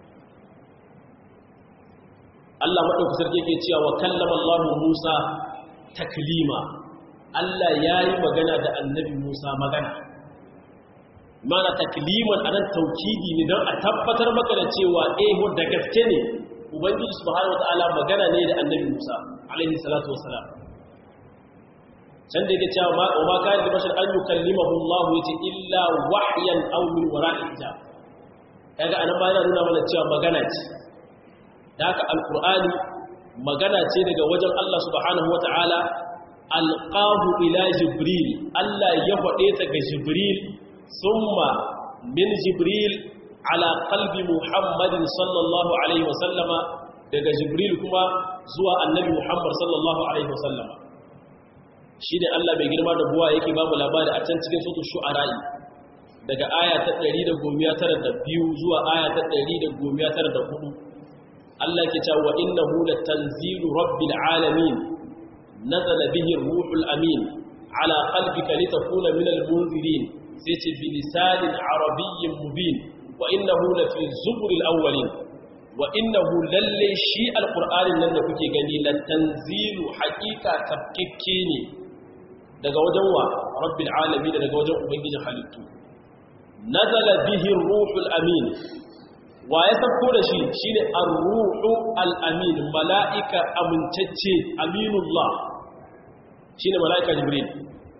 Allah maɗauki sarki ke cewa wa kallama Allah Musa taklima Allah ya yi magana da annabi Musa magana mana takliman anan taukidi ne don a tabbatar maka da cewa eh da gaske ne ubangiji subhanahu wataala magana ne da annabi Musa alaihi salatu wassalam can da yake cewa ma ma kana da bashar an yukallimahu Allah yace illa wahyan aw min wara'i hijab kaga anan ba yana nuna mana cewa magana ce da haka alqur'ani magana ce daga wajen Allah subhanahu wataala alqahu ila jibril Allah ya faɗe ta ga jibril summa min jibril ala qalbi muhammadin sallallahu alaihi wasallama daga jibril kuma zuwa annabi muhammad sallallahu alaihi wasallama shi ne Allah bai girma da buwa yake babu labari a can cikin sautu shu'ara'i daga aya ta 192 zuwa aya ta 194 Allah ke cewa wa innahu latanzilu rabbil alamin nazala bihi ruhul amin ala qalbika litakuna minal munzirin sai ce bi lisanin arabiyyin mubin wa innahu lafi zuburil awwalin wa innahu lalle shi alqur'anin nan da kuke gani latanzilu haqiqa tabkikke ne daga wajen wa rabbil alamin daga wajen ubangijin halittu nazala bihi ruhul amin wa ya sabko da shi shine ar-ruhu al-amin mala'ika amincacce aminullah shine mala'ika jibril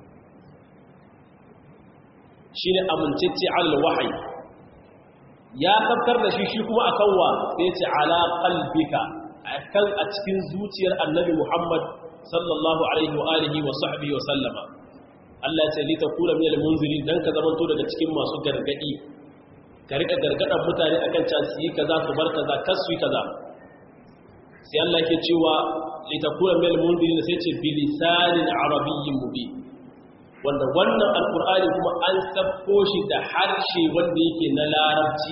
shine amincacce al-wahyi ya sabkar da shi shi kuma akan wa sai ce ala qalbika akan a cikin zuciyar annabi Muhammad sallallahu alaihi wa alihi wa sahbihi wa sallama Allah ya ce li takuna min al-munzirin dan ka zamanto daga cikin masu gargadi ka rika gargadan mutane akan can su yi kaza su bar kaza kar su yi kaza sai Allah yake cewa li takuna min al-munzirin sai ce bi lisanin arabiyyin mubin wanda wannan alqur'ani kuma an sabko shi da harshe wanda yake na larabci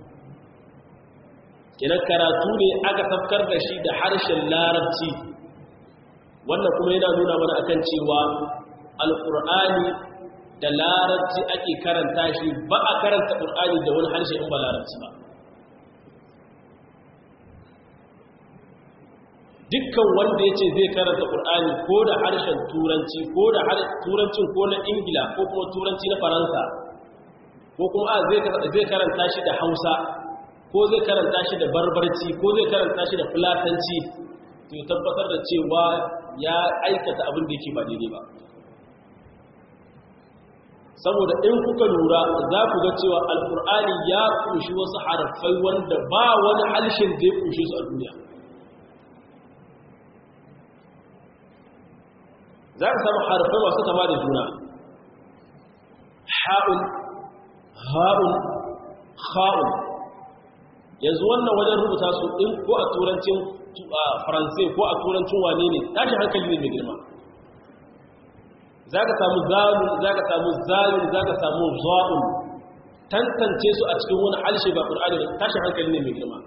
kenan karatu ne aka tafkar da shi da harshen larabci wannan kuma yana nuna mana akan cewa alkur'ani da larabci ake karanta shi ba a karanta ƙur'ani da wani harshe in ba larabci ba dukkan wanda ya ce zai karanta ƙur'ani ko da harshen turanci ko da turancin ko na ingila ko kuma turanci na faransa ko kuma a zai karanta shi da hausa ko zai karanta shi da barbarci ko zai karanta shi da fulatanci to tabbatar da cewa ya aikata abin da yake ba daidai ba saboda in kuka lura za ku ga cewa alkur'ani ya kunshi wasu harafai wanda ba wani halshen da ya kunshi su a duniya za ka samu harafai masu kama da juna ha'un ha'un ha'un yanzu wannan wajen rubuta su in ko a turancin faransai ko a turancin wane ne tashi hankali ne mai girma za ka samu zalun za ka samu zalun za ka samu za'un tantance su a cikin wani halshe ba ƙur'ani da tashi hankali ne mai girma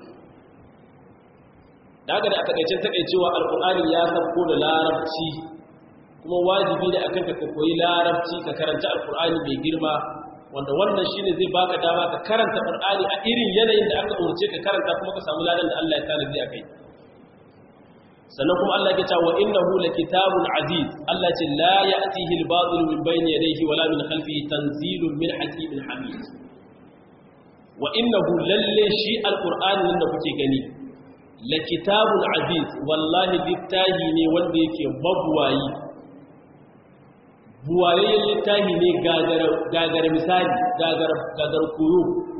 daga da a takaicin takaicewa alƙur'ani ya sabko da larabci kuma wajibi ne akan ka koyi larabci ka karanta alƙur'ani mai girma wanda wannan shine zai baka dama ka karanta qur'ani a irin yanayin da aka umarce ka karanta kuma ka samu ladan da Allah ya tanadi akai sannan kuma Allah ya ce wa innahu lakitabun aziz Allah ce la ya'tihi al-batil min bayni yadayhi wala min khalfihi tanzilun min hakimin hamid wa innahu lalle shi alqur'ani nan da kuke gani lakitabun aziz wallahi littahi ne wanda yake mabuwayi buwayayyen littafi ne gagara misali gagar koyo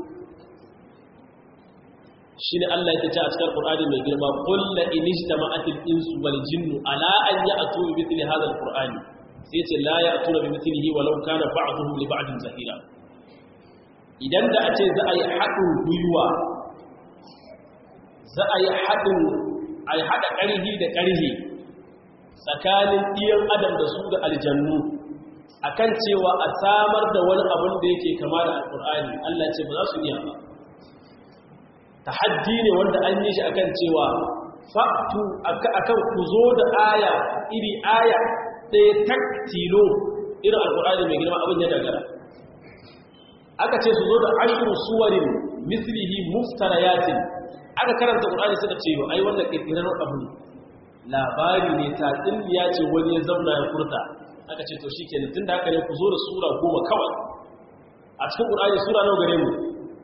shi ne Allah ya ce a cikin ƙur'ani mai girma ƙulla inishta ma'atil insu wal jinnu ala an yi a tuwi mitili hazar ƙur'ani sai ce la ya tura bi mitilihi walau kana ba'aduhu li ba'adin zahira idan da a ce za a yi haɗin gwiwa za a yi haɗin a haɗa ƙarhi da ƙarhi tsakanin ɗiyan adam da su da aljannu akan cewa a samar da wani abin da yake kama da alƙur'ani Allah ce ba za su iya ba tahaddi ne wanda an yi shi akan cewa fa'tu akan ku zo da aya iri aya ɗaya tak tilo irin alƙur'ani mai girma abin ya dagara aka ce su zo da ashiru suwarin mislihi muftarayatin aka karanta ƙur'ani suka ce ai wannan ƙirƙirar abu labari ne tatsin ya ce wani ya zauna ya furta aka ce to shikenan tunda haka ne ku zo da sura goma kawai a cikin ƙur'ani sura nawa gare mu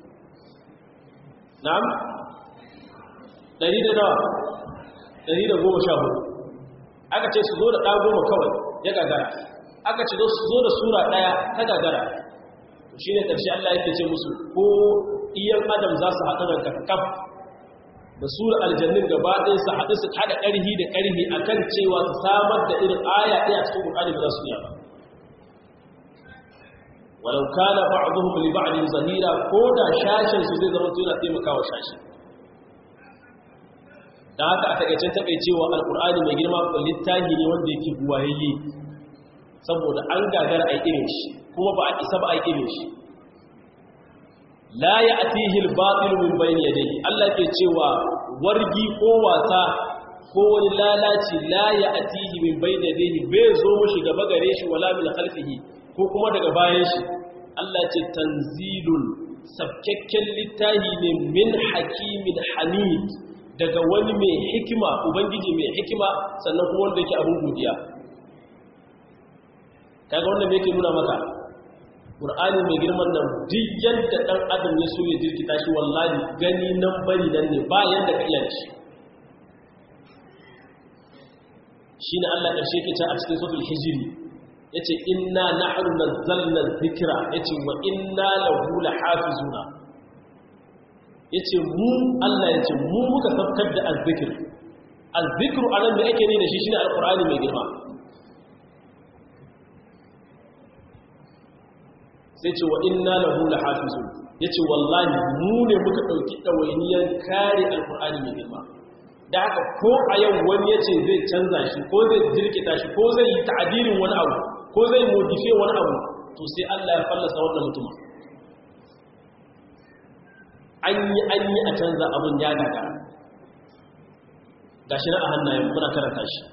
na'am ɗari da nawa ɗari da goma sha hudu aka ce su zo da ɗa goma kawai ya gagara aka ce su zo da sura ɗaya ta gagara shi ne ƙarshe Allah yake ce musu ko iyan adam za su haɗu da kakaf da sura aljannin gaba ɗaya su haɗu su haɗa ƙarhi da ƙarhi a kan cewa su samar da irin aya ɗaya a cikin ƙur'ani ba za su iya ba walau kana ba'dhum li ba'din zahira ko da shashin su zai zama yana taimakawa shashi dan haka a takeice takeicewa alqur'ani mai girma littafi ne wanda yake buwayayye saboda an gagara ai irin shi kuma ba a isa ba ai irin shi la ya'tihi al-batil min bayni yadayhi Allah ke cewa wargi ko wasa ko wani lalaci la ya'tihi min bayni yadayhi bai zo mushi gaba gare shi wala min khalfihi ko kuma daga bayan shi Allah ce tanzilun sabkakken littahi ne min hakimin hamid daga wani mai hikima ubangiji mai hikima sannan kuma wanda yake abin godiya kaga wannan me yake nuna maka Qur'ani mai girman nan duk yanda dan adam ya so ya jirkita shi wallahi gani nan bari nan ne ba yanda ka iya shi shine Allah karshe ke ta a cikin suratul hijri yace inna nahnu nazzalna dhikra yace wa inna lahu lahafizuna yace mu Allah yace mu muka sabkar da azzikr azzikru anan da yake ne da shi shine alqur'ani mai girma sai ce wa inna lahu lahafizun yace wallahi mu ne muka dauki dawainiyar kare alqur'ani mai girma da haka ko a yau wani yace zai canza shi ko zai jirkita shi ko zai yi ta'adirin wani abu ko zai modife wani abu to sai Allah ya fallasa wannan mutum an yi an yi a canza abun ya gaga gashi na a hannayen muna karanta shi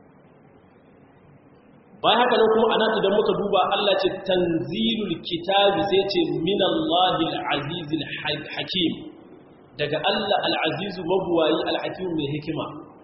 bayan haka nan kuma anan idan muka duba Allah ce tanzilul kitabi sai ce minallahil azizil hakim daga Allah al-azizu mabuwayi al-hakim mai hikima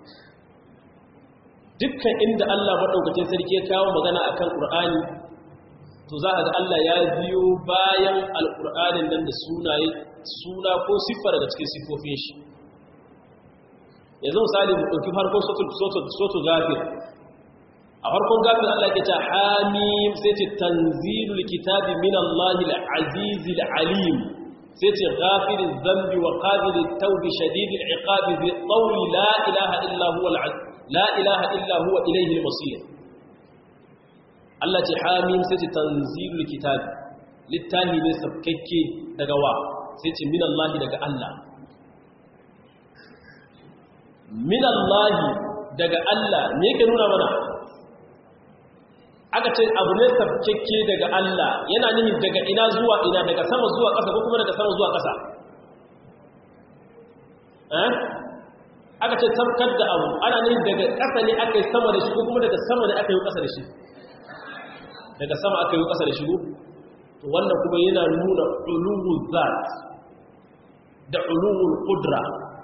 dukkan inda Allah maɗaukacin sarki ya kawo magana a kan ƙur'ani to za a ga Allah ya biyo bayan alƙur'anin nan da sunaye suna ko siffa daga cikin siffofin shi yanzu misali mu ɗauki farkon soto gafir a farkon gafir Allah ke ta hamim sai ce tanzilul kitabi min Allah al-aziz alim sai ce ghafirin zambi wa qabilit tawbi shadidil iqabi bi qawli la ilaha illa huwa al-aziz la ilaha illa huwa ilayhi al-masir Allah ce hamim sai ce tanzilul kitab littahi ne sabkakke daga wa sai ce min Allah daga Allah min Allah daga Allah me yake nuna mana aka ce abu ne sabkakke daga Allah yana nuni daga ina zuwa ina daga sama zuwa ƙasa ko kuma daga sama zuwa ƙasa eh aka ce tabkar da abu ana ne daga ƙasa ne aka yi sama da shi ko kuma daga sama ne aka yi ƙasa da shi daga sama aka yi ƙasa da shi to wannan kuma yana nuna uluwul zat da uluwul qudra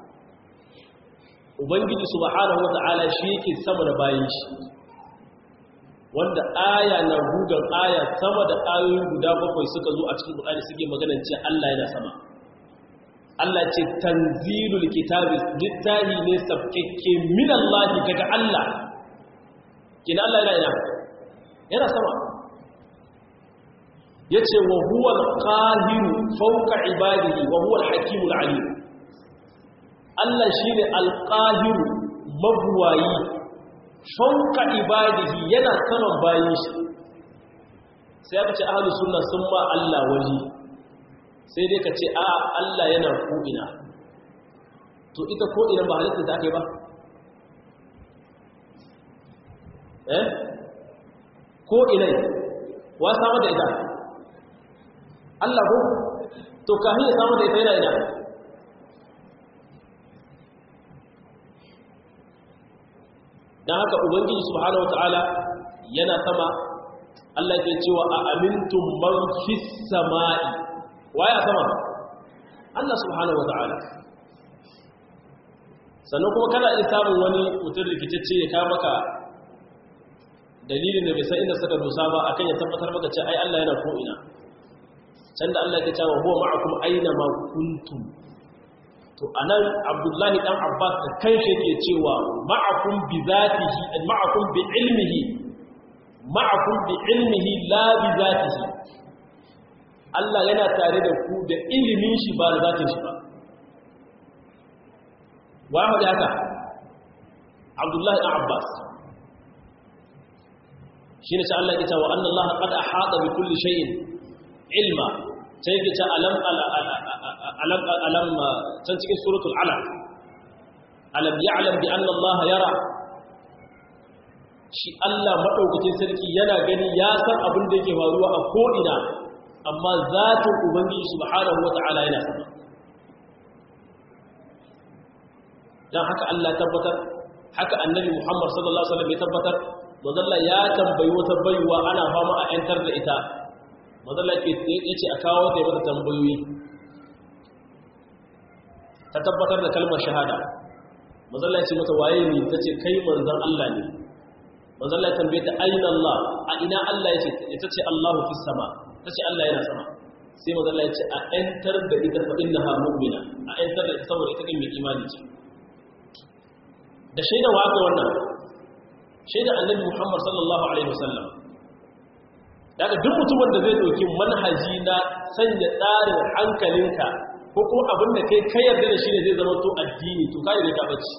ubangiji subhanahu wata'ala shi yake sama da bayan shi wanda aya na gugan aya sama da ayoyi guda bakwai suka zo a cikin Qur'ani suke maganar cewa Allah yana sama Allah ce tanzilul kitabi littahi ne sabkekke min Allah daga Allah kina Allah yana ina yana sama yace wa huwa al-qahir fawqa ibadihi wa huwa al-hakim al-alim Allah shine al-qahir mabwayi fawqa ibadihi yana saman bayin shi sai aka ce ahlus sunna sun ma Allah waje sai dai ka ce a Allah yana ko'ina to ita ko'ina ba halitta ta ake ba eh ko ilai wa samu da ita Allah ko to kafin ya samu da ita yana ina dan haka ubangiji subhanahu wataala yana sama Allah ke cewa a amintum man fis samai waye a sama Allah subhanahu wataala sannan kuma kana iya samun wani mutum rikicacce ya kawo maka dalilin da bai san inda suka dosa ba akan ya tabbatar maka ce ai Allah yana ko ina can da Allah ya ce wa huwa ma'akum aina ma kuntum to anan Abdullahi dan Abbas da kanshi yake cewa ma'akum bi zatihi ma'akum bi ilmihi ma'akum bi ilmihi la bi zatihi Allah yana tare da ku da ilimin shi ba da zatin shi ba wa hada haka Abdullahi dan Abbas shine sai Allah ya ce wa anna Allah qad ahata bi kulli shay'in ilma sai yake ce alam alam alam can cikin suratul alaq alam ya'lam bi anna Allah yara shi Allah madaukakin sarki yana gani ya san abin da yake faruwa a ko ina amma zatin ubangiji subhanahu wata'ala yana sama dan haka Allah tabbatar haka annabi Muhammad sallallahu alaihi wasallam ya tabbatar manzalla ya tambayi wata baiwa ana fama a yantar da ita manzalla ke ya ce a kawo ta yi mata tambayoyi ta tabbatar da kalmar shahada manzalla ya ce mata waye ne ta ce kai manzan Allah ne manzalla ya tambaye ta aina Allah a ina Allah ya ce ta ce Allahu fi sama ta ce Allah yana sama sai manzalla ya ce a yantar da ita fa innaha mu'mina a yantar da ita saboda ita kan mai imani ce da shaida wa aka wannan shaida annabi Muhammad sallallahu alaihi wasallam daga duk mutumin da zai dauki manhaji na sanya tsarin hankalinka ko kuma abin da kai kai yarda da shi ne zai zama to addini to kai ne ka bace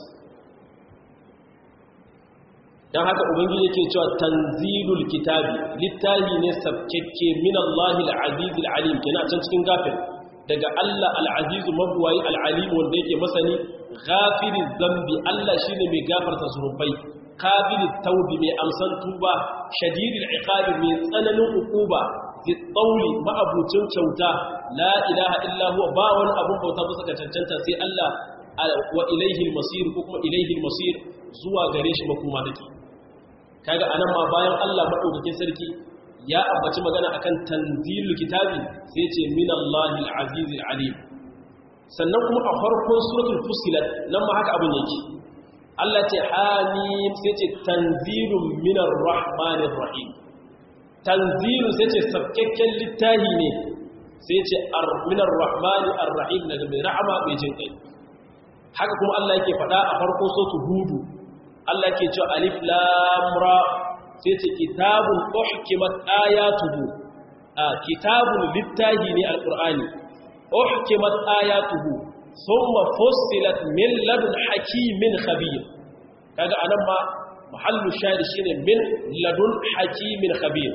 dan haka ubangiji yake cewa tanzilul kitabi littahi ne sabkekke min Allahil aziz alim kina can cikin gafir daga Allah al-aziz mabwayi al-alim wanda yake masani ghafiriz zambi Allah shine mai gafarta zunubai qabilit tawbi mai amsan tuba shadidil iqabi mai tsananin ukuba zitsauli ma'abucin kyauta la ilaha illa huwa ba wani abun bauta ba saka cancanta sai Allah wa ilaihi masir ko kuma ilaihi masir zuwa gare shi makoma take kaga anan ma bayan Allah madaukakin sarki ya ambaci magana akan tanzilul kitabi sai ce minallahi al-azizil alim sannan kuma a farkon suratul fusilat nan ma haka abin yake Allah ce hamim sai ce tanzilun minar rahmanir rahim tanzilu sai ce sabkakken littahi ne sai ce minar rahmani ar-rahim daga mai rahama mai jin kai haka kuma Allah yake faɗa a farkon suratul hudu Allah yake cewa alif lam ra sai ce kitabun uhkimat ayatuhu a kitabun littahi ne alqur'ani uhkimat ayatuhu thumma fussilat min ladun hakimin khabir kaga anan ma mahallu shahid shine min ladun hakimin khabir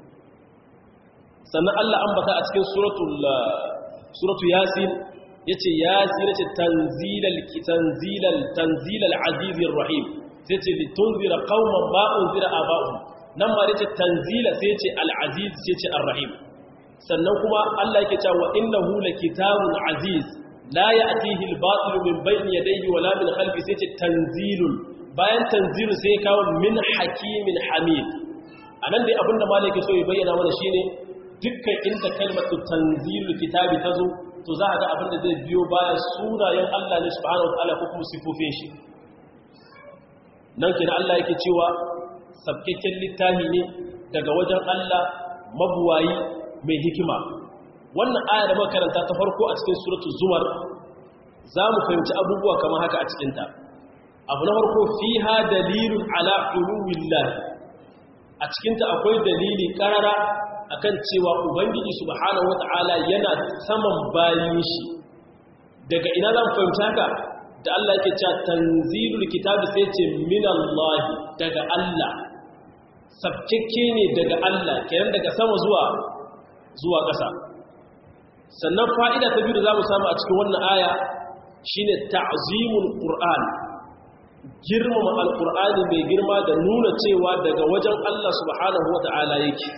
sannan Allah ambata a cikin suratul suratu yasin yace yasin yace tanzilal tanzilal tanzilal azizir rahim sai ce litunzira qauman ma unzira aba'uhum nan ma yace tanzila sai yace al-aziz sai yace ar-rahim sannan kuma Allah yake cewa innahu lakitabun aziz la ya'tihi al-batil min bayni yadayhi wala min khalfi sai yace tanzilun bayan tanzilu sai kawo min hakimin hamid anan dai abinda malaka so ya bayyana mana shine dukkan inda kalmatu tanzilul kitabi tazo to za a ga abinda zai biyo bayan sunayen Allah ne subhanahu wa ta'ala ko kuma sifofin shi nan kina Allah yake cewa sabkakken littafi ne daga wajen Allah mabuwayi mai hikima wannan aya da makaranta ta farko a cikin suratul zumar za mu fahimci abubuwa kamar haka a cikinta abu na farko fiha dalilun ala uluwillah a cikinta akwai dalili karara akan cewa ubangiji subhanahu wata'ala yana saman bayin shi daga ina zan fahimci haka da Allah yake cewa tanzilul kitabi sai ce minallahi daga Allah sabkekke ne daga Allah kenan daga sama zuwa zuwa ƙasa sannan fa'ida ta biyu da zamu samu a cikin wannan aya shine ta'zimul qur'an girmama alkur'ani mai girma da nuna cewa daga wajen Allah subhanahu wata'ala yake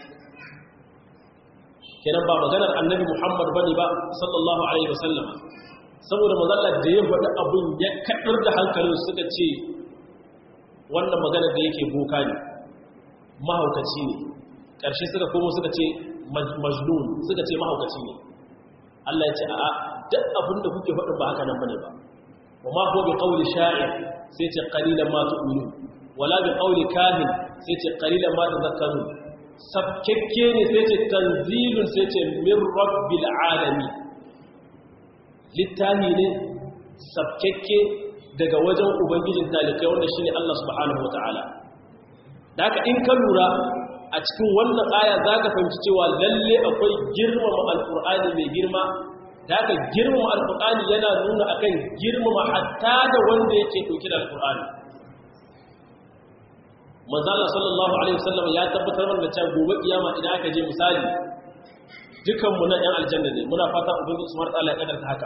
kenan ba maganar annabi Muhammad bane ba sallallahu alaihi wasallam saboda mazallar da ya faɗi abin ya kaɗar da hankalin suka ce wannan magana da yake boka ne mahaukaci ne ƙarshe suka komo suka ce majnun suka ce mahaukaci ne Allah ya ce a'a duk abin da kuke faɗin ba haka nan bane ba wa ma huwa bi qawli sha'ir sai ce qalilan ma tu'minun wala bi qawli kahin sai ce qalilan ma tadhakkarun sabkekke ne sai ce tanzilun sai ce min rabbil alamin littafi ne sabkekke daga wajen ubangijin talikai wanda shi ne Allah subhanahu wata'ala da haka in ka lura a cikin wannan aya za ka fahimci cewa lalle akwai girmama alkur'ani mai girma da haka girmama alkur'ani yana nuna akan girmama hatta da wanda yake ɗauki da alkur'ani manzala sallallahu alaihi wasallam ya tabbatar mana cewa gobe kiyama idan aka je misali dukanmu nan yan aljanna ne muna fata ubangiji subhanahu wa ta'ala ya kadarta haka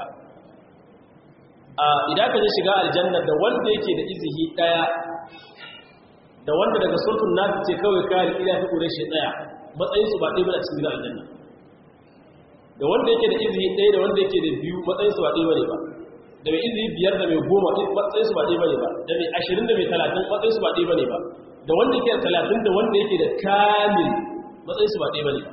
idan ka je shiga aljanna da wanda yake da izihi daya da wanda daga sultun nafi ce kawai kare ila ta kure shi daya matsayin su ba ɗaya bane cikin aljanna da wanda yake da izihi daya da wanda yake da biyu matsayin su ba ɗaya bane ba da mai izihi biyar da mai goma matsayin su ba ɗaya bane ba da mai ashirin da mai talatin matsayin su ba ɗaya bane ba da wanda yake da talatin da wanda yake da kamil matsayin su ba ɗaya bane ba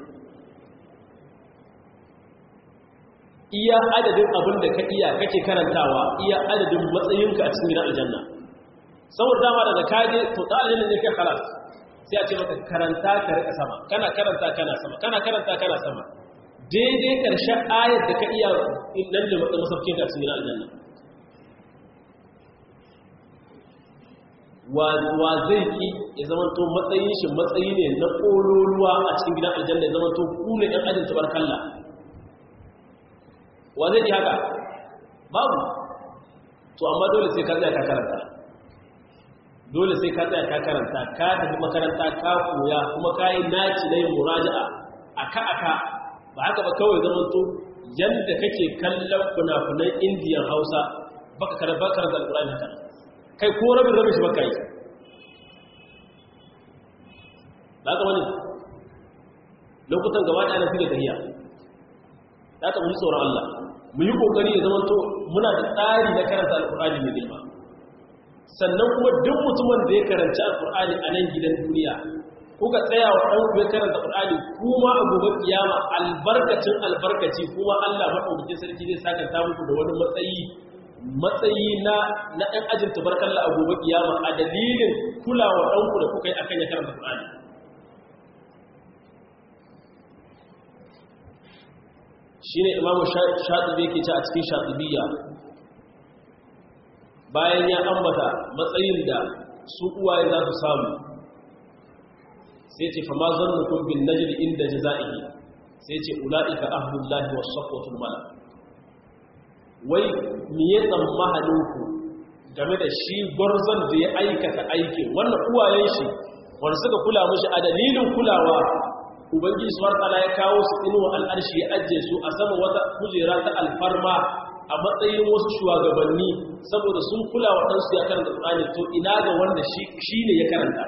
iya adadin abin da ka iya kake karantawa iya adadin matsayinka a cikin gidan aljanna saboda dama daga kaje to ta aljanna ne kai khalas sai a ce maka karanta ka rika sama kana karanta kana sama kana karanta kana sama daidai karshen ayar da ka iya nan da masaukin ka cikin gidan aljanna wa zai ki ya zama to matsayin shi matsayi ne na ƙololuwa a cikin gidan aljanna ya zama to ku ne ɗan ajin tabarkalla wa zai ji haka babu to amma dole sai ka tsaya ka karanta dole sai ka tsaya ka karanta ka tafi makaranta ka koya kuma ka yi naci na yin muraja'a aka aka ba haka ba kawai zaman to yadda kake kallon funafunan indiyan hausa baka karanta karanta alkurani haka kai ko rabin rabin shi baka yi ba ka wani lokutan gaba ɗaya na fi da tahiya da aka muji tsoron Allah mu yi kokari ya zama to muna da tsari na karanta alkur'ani mai girma sannan kuma duk mutumin da ya karanci alkur'ani a nan gidan duniya kuka tsaya wa ɗan ku ya karanta alkur'ani kuma a gobe kiyama albarkacin albarkaci kuma Allah maɗaukakin sarki zai saka ta muku da wani matsayi matsayi na na ɗan ajin tabarkalla a gobe kiyama a dalilin kulawa ɗanku da kuka yi akan ya karanta alkur'ani shi ne imamu shaɗibi yake ce a cikin shaɗibiyya bayan ya ambata matsayin da su uwaye za su samu sai ce fa ma zannu kun bin najli inda jaza'ihi sai ce ula'ika ahlullahi was safwatul mala wai me ya tsammanin ku game da shi gwarzon da ya aikata aikin wannan uwayen shi wanda suka kula mishi a dalilin kulawa ubangiji subhanahu wataala ya kawo su inuwa al'arshi ya ajiye su a sama wata kujera ta alfarma a matsayin wasu shugabanni saboda sun kula wa ɗansu ya karanta Qur'ani to ina ga wanda shi ne ya karanta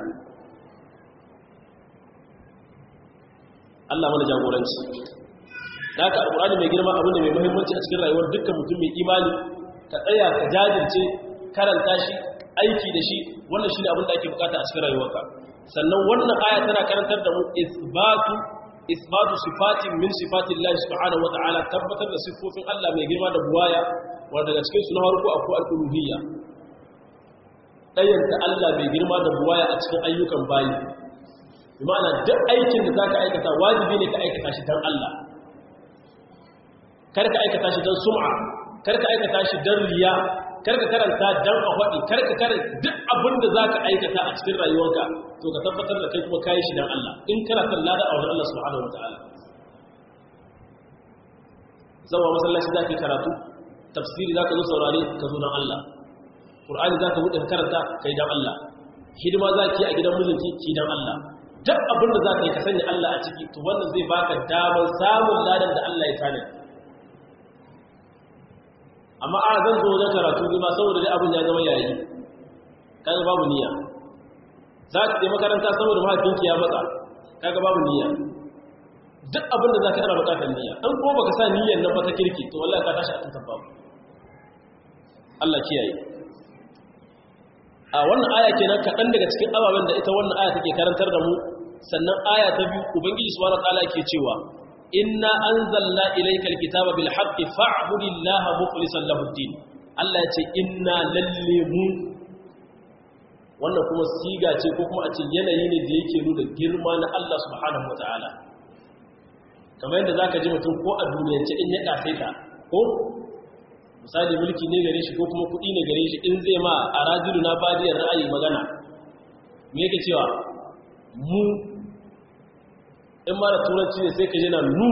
Allah mana jagoranci da ka alƙur'ani mai girma abu ne mai muhimmanci a cikin rayuwar dukkan mutum mai imani ka tsaya ka jajirce karanta shi aiki da shi wannan shi ne abin da ake bukata a cikin rayuwarka sannan wannan aya tana karantar da mu isbatu isbatu sifatin min sifatin Allah subhanahu wa ta'ala tabbatar da siffofin Allah mai girma da buwaya wanda daga cikin su na farko akwai al-uluhiyya dayanta Allah mai girma da buwaya a cikin ayyukan bayi bi ma'ana duk aikin da zaka aikata wajibi ne ka aikata shi dan Allah kar ka aikata shi dan sum'a kar ka aikata shi dan riya kar ka karanta dan a faɗi kar ka karanta duk abin da zaka aikata a cikin rayuwarka to ka tabbatar da kai kuma kayi shi dan Allah in kana son lada a wajen Allah subhanahu wataala zawa masallaci zaka karatu tafsiri zaka zo saurare ka zo dan Allah Qur'ani zaka bude ka karanta kai dan Allah hidima zaki a gidan mijinki ki dan Allah duk abin da zaka yi ka sanya Allah a ciki to wannan zai baka damar samun ladan da Allah ya tana amma a zan zo wajen karatu ne ba saboda dai abin ya zama yayi kaga babu niyya za ka je makaranta saboda mahaifinki ya matsa kaga babu niyya duk abin da za ka ana bukatar niyya an kuma baka sa niyyar nan ba ta kirki to wallahi ka tashi a tutar babu Allah kiyaye a wannan aya kenan kaɗan daga cikin ababen da ita wannan aya take karantar da mu sannan aya ta biyu ubangiji subhanahu wataala ke cewa inna anzalna ilayka alkitaba bil haqqi fa'budillaha mukhlishan lahu ad-din Allah ya ce inna lalle mu wannan kuma siga ce ko kuma a ce yanayi ne da yake nuna girma na Allah subhanahu wataala kamar yadda zaka ji mutum ko a duniyance in ya kasaita ko misali mulki ne gare shi ko kuma kuɗi ne gare shi in zai ma a rajilu na badiyar ra'ayi magana me yake cewa mu in ma da turanci ne sai ka jina nu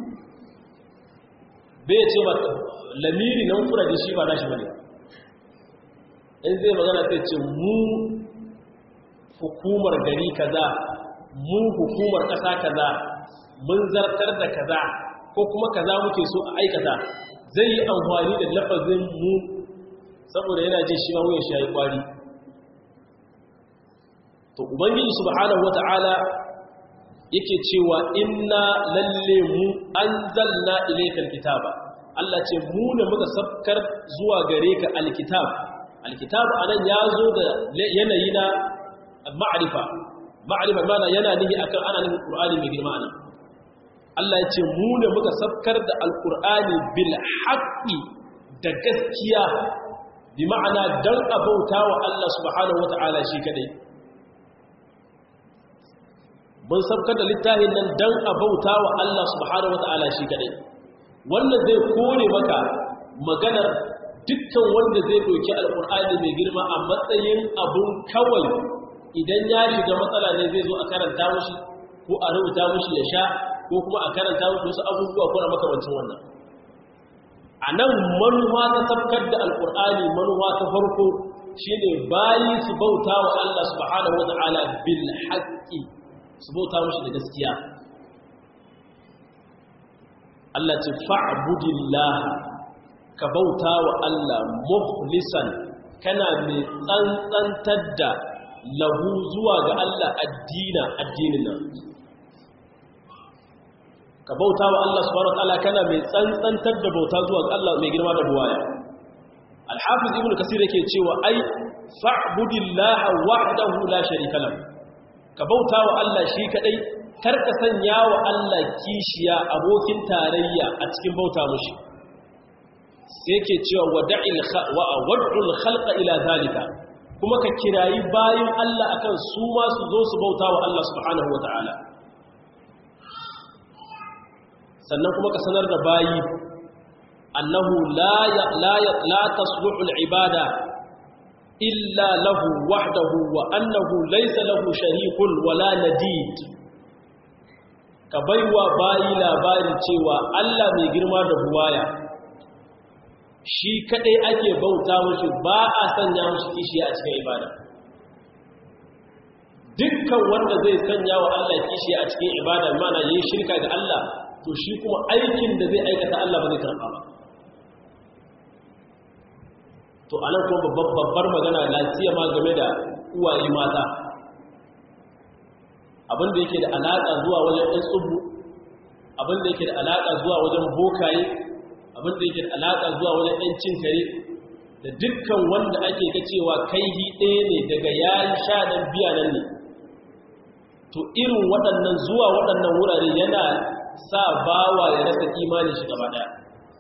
bai ce ba lamiri na mufura da shi ba nashi bane in zai magana sai ce mu hukumar gari kaza mu hukumar ƙasa kaza mun zartar da kaza ko kuma kaza muke so a aikata zai yi amfani da lafazin mu saboda yana jin shi ma wuyan shi ya yi kwari to ubangiji subhanahu wata'ala yake cewa inna lalle mu anzalna ilaykal kitaba Allah ce mu ne muka sabkar zuwa gare ka alkitab alkitab anan yazo da yanayi na ma'rifa ma'rifa mana yana nihi akan ana nihin qur'ani mai girma anan Allah ya ce mu ne muka sabkar da alqur'ani bil haqqi da gaskiya bi ma'ana dan abauta wa Allah subhanahu wata'ala shi kadai mun sabkar da littafin nan dan a bauta wa Allah subhanahu wata'ala shi kadai wannan zai kore maka maganar dukkan wanda zai doki alkur'ani mai girma a matsayin abun kawai idan ya shiga matsala ne zai zo a karanta mushi ko a rubuta mushi ya sha ko kuma a karanta mushi wasu abubuwa ko na makamancin wannan a nan manuwa ta sabkar da alkur'ani manuwa ta farko shine bayi su bauta wa Allah subhanahu wata'ala bil haqqi su bauta mushi da gaskiya Allah ce fa'budillah ka bauta wa Allah mukhlisan kana mai tsantsantar da lahu zuwa ga Allah addina addinin nan ka bauta wa Allah subhanahu wa ta'ala kana mai tsantsantar da bauta zuwa ga Allah mai girma da buwaya al-hafiz ibnu kasir yake cewa ai fa'budillaha wahdahu la sharika lahu ka bauta wa Allah shi kadai kar ka sanya wa Allah kishiya abokin tarayya a cikin bauta mushi sai yake cewa wada'il wa wad'ul khalqa ila zalika kuma ka kirayi bayin Allah akan su ma su zo su bauta wa Allah subhanahu wataala sannan kuma ka sanar da bayi annahu la la la tasluhu al-ibada illa lahu wahdahu wa annahu laysa lahu sharikun wala nadid ka baiwa bayi labari cewa Allah mai girma da buwaya shi kadai ake bauta mushi ba a sanya mushi kishi a cikin ibada dukkan wanda zai sanya wa Allah kishi a cikin ibada mana yayin shirka ga Allah to shi kuma aikin da zai aikata Allah ba zai karba ba to anan kuma babbar magana lafiya ma game da uwaye mata abinda yake da alaƙa zuwa wajen ɗan tsubu abinda yake da alaƙa zuwa wajen bokaye abinda yake da alaƙa zuwa wajen ɗan cin kare da dukkan wanda ake ga cewa kaihi ɗaya ne daga yayi sha nan biya nan ne to irin waɗannan zuwa waɗannan wurare yana sa bawa ya rasa imanin shi gaba ɗaya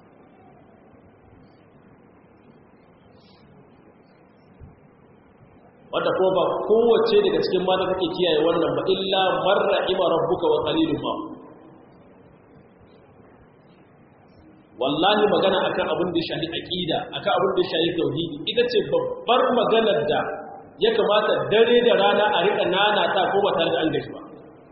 wadda ko ba kowace daga cikin mata take kiyaye wannan ba illa marra ima rabbuka wa qalilun ma wallahi magana akan abin da shahi aqida akan abin da shahi tauhidi ita ce babbar maganar da ya kamata dare da rana a rika nana ta ko ba tare da an gashi ba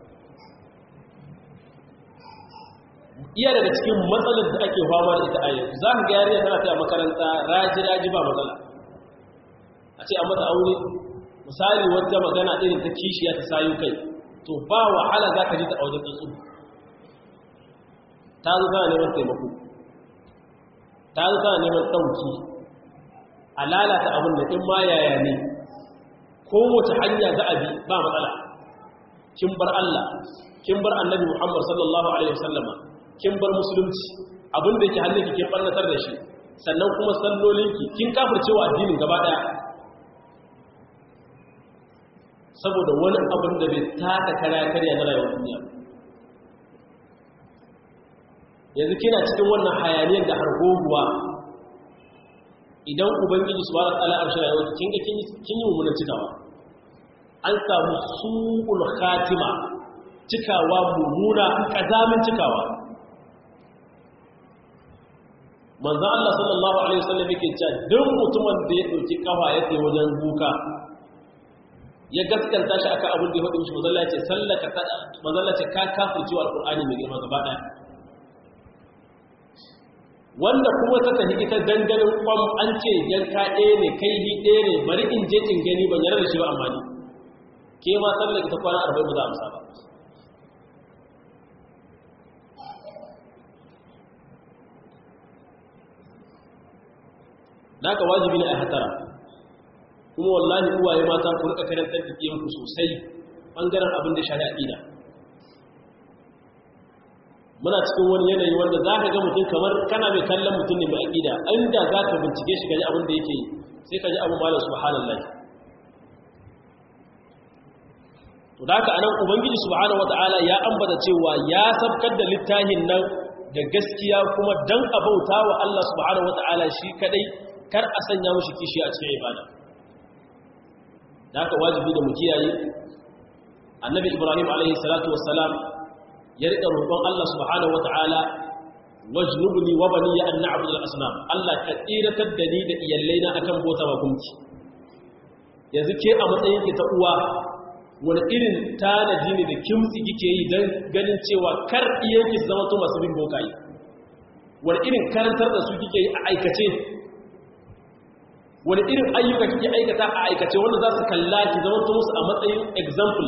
iya daga cikin matsalar da ake fama da ita a yanzu za ka ga yarinya tana ta makaranta raji raji ba matsala a ce a mata aure misali wata magana irin ta kishiya ta sayu kai to ba wahala za ka ji ta wajen tsatsu ta zo tana neman taimako ta zo tana neman ɗauki a lalata abin da in ma yaya ne kowace hanya za a bi ba matsala kin bar Allah kin bar annabi Muhammad sallallahu alaihi wasallama kin bar musulunci abin da yake hannunki kin barnatar da shi sannan kuma sallolinki kin kafircewa addinin gaba daya saboda wani abin da bai taka kara karya na rayuwar duniya yanzu kina cikin wannan hayaniyar da hargoguwa idan ubangiji su bara tsala arshe rayuwar kin ga kin yi mummunan cikawa an samu su'ul khatima cikawa mummuna kazamin cikawa manzo Allah sallallahu alaihi wasallam yake cewa duk mutumin da ya dauki kafa ya tsaye wajen buka ya gaskanta shi akan abin da ya faɗi mishi manzo Allah ya ce sallaka ta manzo Allah ce ka kafirci wa alqur'ani mai girma gaba daya wanda kuma ta tafi ita danganin kwam an ce yanka ɗaya ne kai hi ɗaya ne bari in je in gani ban yarda da shi ba amma ni ke ma sallaka ta kwana 40 ba za a amsa ba naka wajibi ne a hatara kuma wallahi uwaye mata ku rika karantar da ku sosai bangaren abin da shari'a aqida muna cikin wani yanayi wanda za ka ga mutum kamar kana mai kallon mutum ne mai aqida inda za ka bincike shi gaji abin da yake yi sai ka ji abu malam subhanallahi to da haka anan ubangiji subhanahu wataala ya ambata cewa ya sabkar da littafin nan da gaskiya kuma dan abauta wa Allah subhanahu wataala shi kadai kar a sanya mushi kishi a cikin ibada da haka wajibi da mu kiyaye annabi ibrahim alaihi salatu wassalam ya rika roƙon Allah subhanahu wataala wajnubni wa bani an na'budu al-asnam Allah ka tsiratar da ni da iyallaina akan bota ba gunki yanzu ke a matsayin ki ta uwa wani irin tanadi ne da kimtsi kike yi don ganin cewa kar iyanki zama to masu bin bokaye wani irin karantar da su kike yi a aikace wani irin ayyuka kike aikata a aikace wanda za su kalla ki zama to musu a matsayin example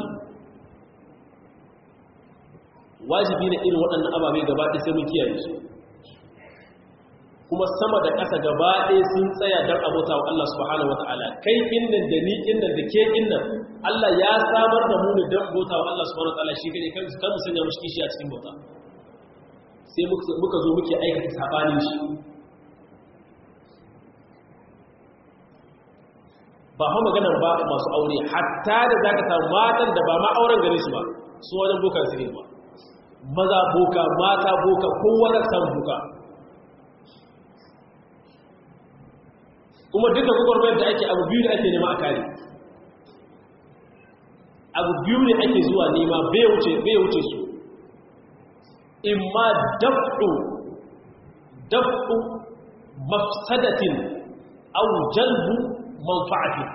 wajibi ne irin waɗannan ababe gaba ɗaya sai mun kiyaye su kuma sama da ƙasa gaba ɗaya sun tsaya don abota wa Allah subhanahu wa ta'ala kai innan da ni innan da ke innan Allah ya samar da mu ne don bauta wa Allah subhanahu wa ta'ala shi gane kan kan mu sanya mushi kishi a cikin bauta sai muka zo muke aikata sabanin shi ba ha maganar ba masu aure hatta da zaka samu matan da ba ma auren gare su ba su wajen boka su ne ba maza boka mata boka kowa da san boka kuma duka gwagwarmayar da ake abu biyu da ake nema a kare abu biyu ne ake zuwa nema bai wuce su imma dafu dafu mafsadatin au jalbu manfa'atin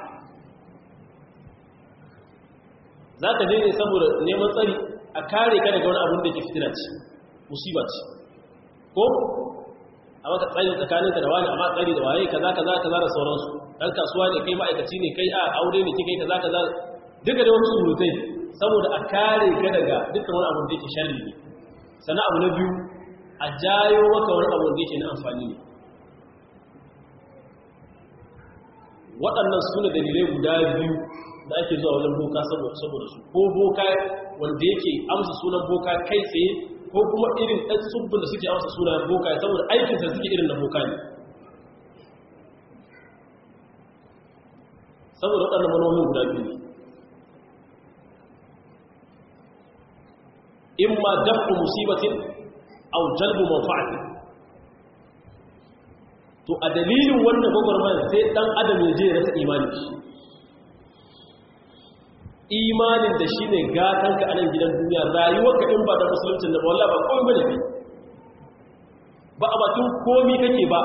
za ka je ne saboda neman tsari a kare ka daga wani abin da ke fitina ce musiba ce ko a maka tsayin tsakaninka da wani amma tsari da waye kaza kaza kaza da sauransu dan kasuwa ne kai ma'aikaci ne kai a aure ne kike kaza kaza duka da wasu surutai saboda a kare ka daga dukkan wani abu da yake sharri ne sannan abu na biyu a jayo maka wani abu da yake na amfani ne waɗannan su ne dalilai guda biyu da ake zuwa wajen boka saboda su ko boka wanda yake amsa sunan boka kai tsaye ko kuma irin ɗan tsubbin da suke amsa sunan boka saboda aikinsa suke irin na boka ne saboda waɗannan manomin guda biyu ne in ma dafu musibatin au jalbu manfa'atin to a dalilin wannan gwagwarmayar sai ɗan adam ya je ya rasa imanin shi imanin da shi ne gatanka a nan gidan duniya rayuwarka in ba da musuluncin da ba wallah ba kawai bane ba a bakin komi kake ba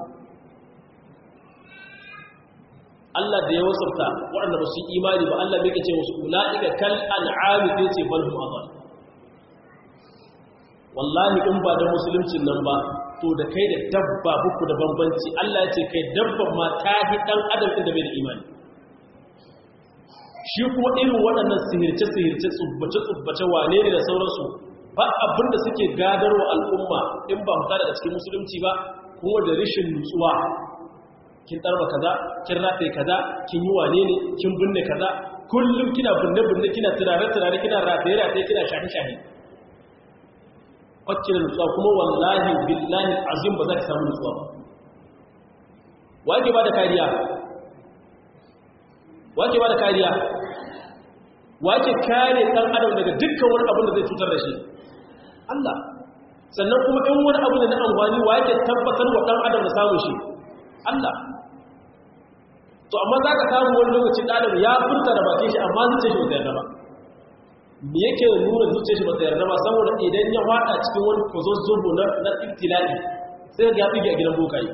Allah da ya wasafta waɗanda ba su imani ba Allah bai ce wasu ula'ika kal an'ami sai ce bal hum adall wallahi in ba da musuluncin nan ba to da kai da dabba buku da bambanci Allah ya ce kai dabban ma ta hi dan adam inda bai da imani shi kuma irin waɗannan sihirce-sihirce tsubbace-tsubbace wane ne da sauransu ba abin da suke gadarwa al'umma in ba fita daga cikin musulunci ba kuma da rishin nutsuwa kin tarba kaza kin rataye kaza kin yi wane ne kin binne kaza kullum kina binne binne kina turare turare kina rataye rataye kina shahi shahi wacce da nutsuwa kuma wallahi billahi azim ba za ki samu nutsuwa ba wake ba da kariya wake ba da kariya wake kare dan adam daga dukkan wani abin da zai cutar da shi Allah sannan kuma in wani abu da na amfani wake tabbatar wa dan adam da samun shi Allah to amma za ka samu wani lokacin ɗalib ya furta da bakin shi amma zuciya shi ba ta yarda ba me yake nuna zuciya shi ba ta yarda ba saboda idan ya fada cikin wani kwazo zubo na na ibtila'i sai ga ya tsige a gidan bokaye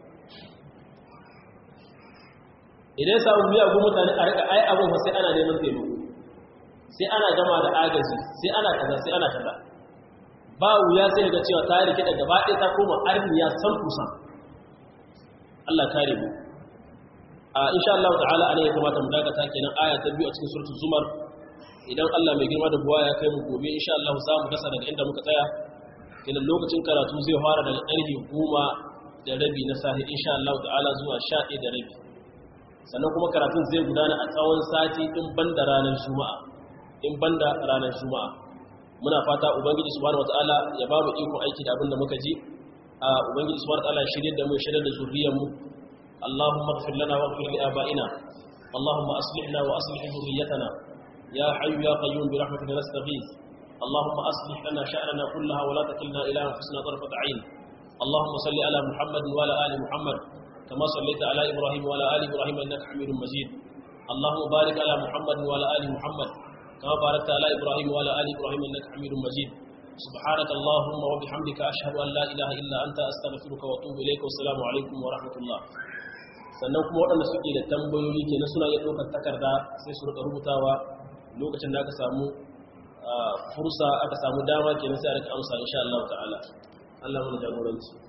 idan ya samu miyagun mutane a rika ai abin sai ana neman taimako sai ana gama da agaji sai ana kaza sai ana kaza ba wuya sai ga cewa ta rike da gaba ɗaya ta koma arniya san kusa Allah kare mu a insha Allah ta'ala ana ya kamata mu dakata kenan aya ta biyu a cikin suratul zumar idan Allah mai girma da buwa ya kai mu gobe insha Allah za mu dasa daga inda muka tsaya kenan lokacin karatu zai fara daga ƙarfe goma da rabi na sahi insha Allah ta'ala zuwa sha ɗaya da rabi sannan kuma karatun zai gudana a tsawon sati in banda ranar juma'a in banda ranar juma'a muna fata ubangiji subhanahu wataala ya ba mu iko aiki da abin da muka ji a ubangiji subhanahu wataala shirye da mu shirye da zuriyar mu اللهم اغفر لنا واغفر لآبائنا اللهم أصلحنا وأصلح ذريتنا يا حي يا قيوم برحمتك نستغيث اللهم أصلح لنا شأننا كلها ولا تكلنا إلى أنفسنا طرفة عين اللهم صل على محمد وعلى آل محمد كما صليت على إبراهيم وعلى آل إبراهيم إنك حميد مجيد اللهم بارك على محمد وعلى آل محمد كما باركت على إبراهيم وعلى آل إبراهيم إنك حميد مجيد سبحانك اللهم وبحمدك أشهد أن لا إله إلا أنت أستغفرك وأتوب إليك والسلام عليكم ورحمة الله sannan kuma waɗanda suke da tambayoyi ke na suna iya ɗaukar takarda sai su rika rubutawa lokacin da aka samu fursa aka samu dama ke sai a rika amsa insha Allah ta'ala Allah mana jagoranci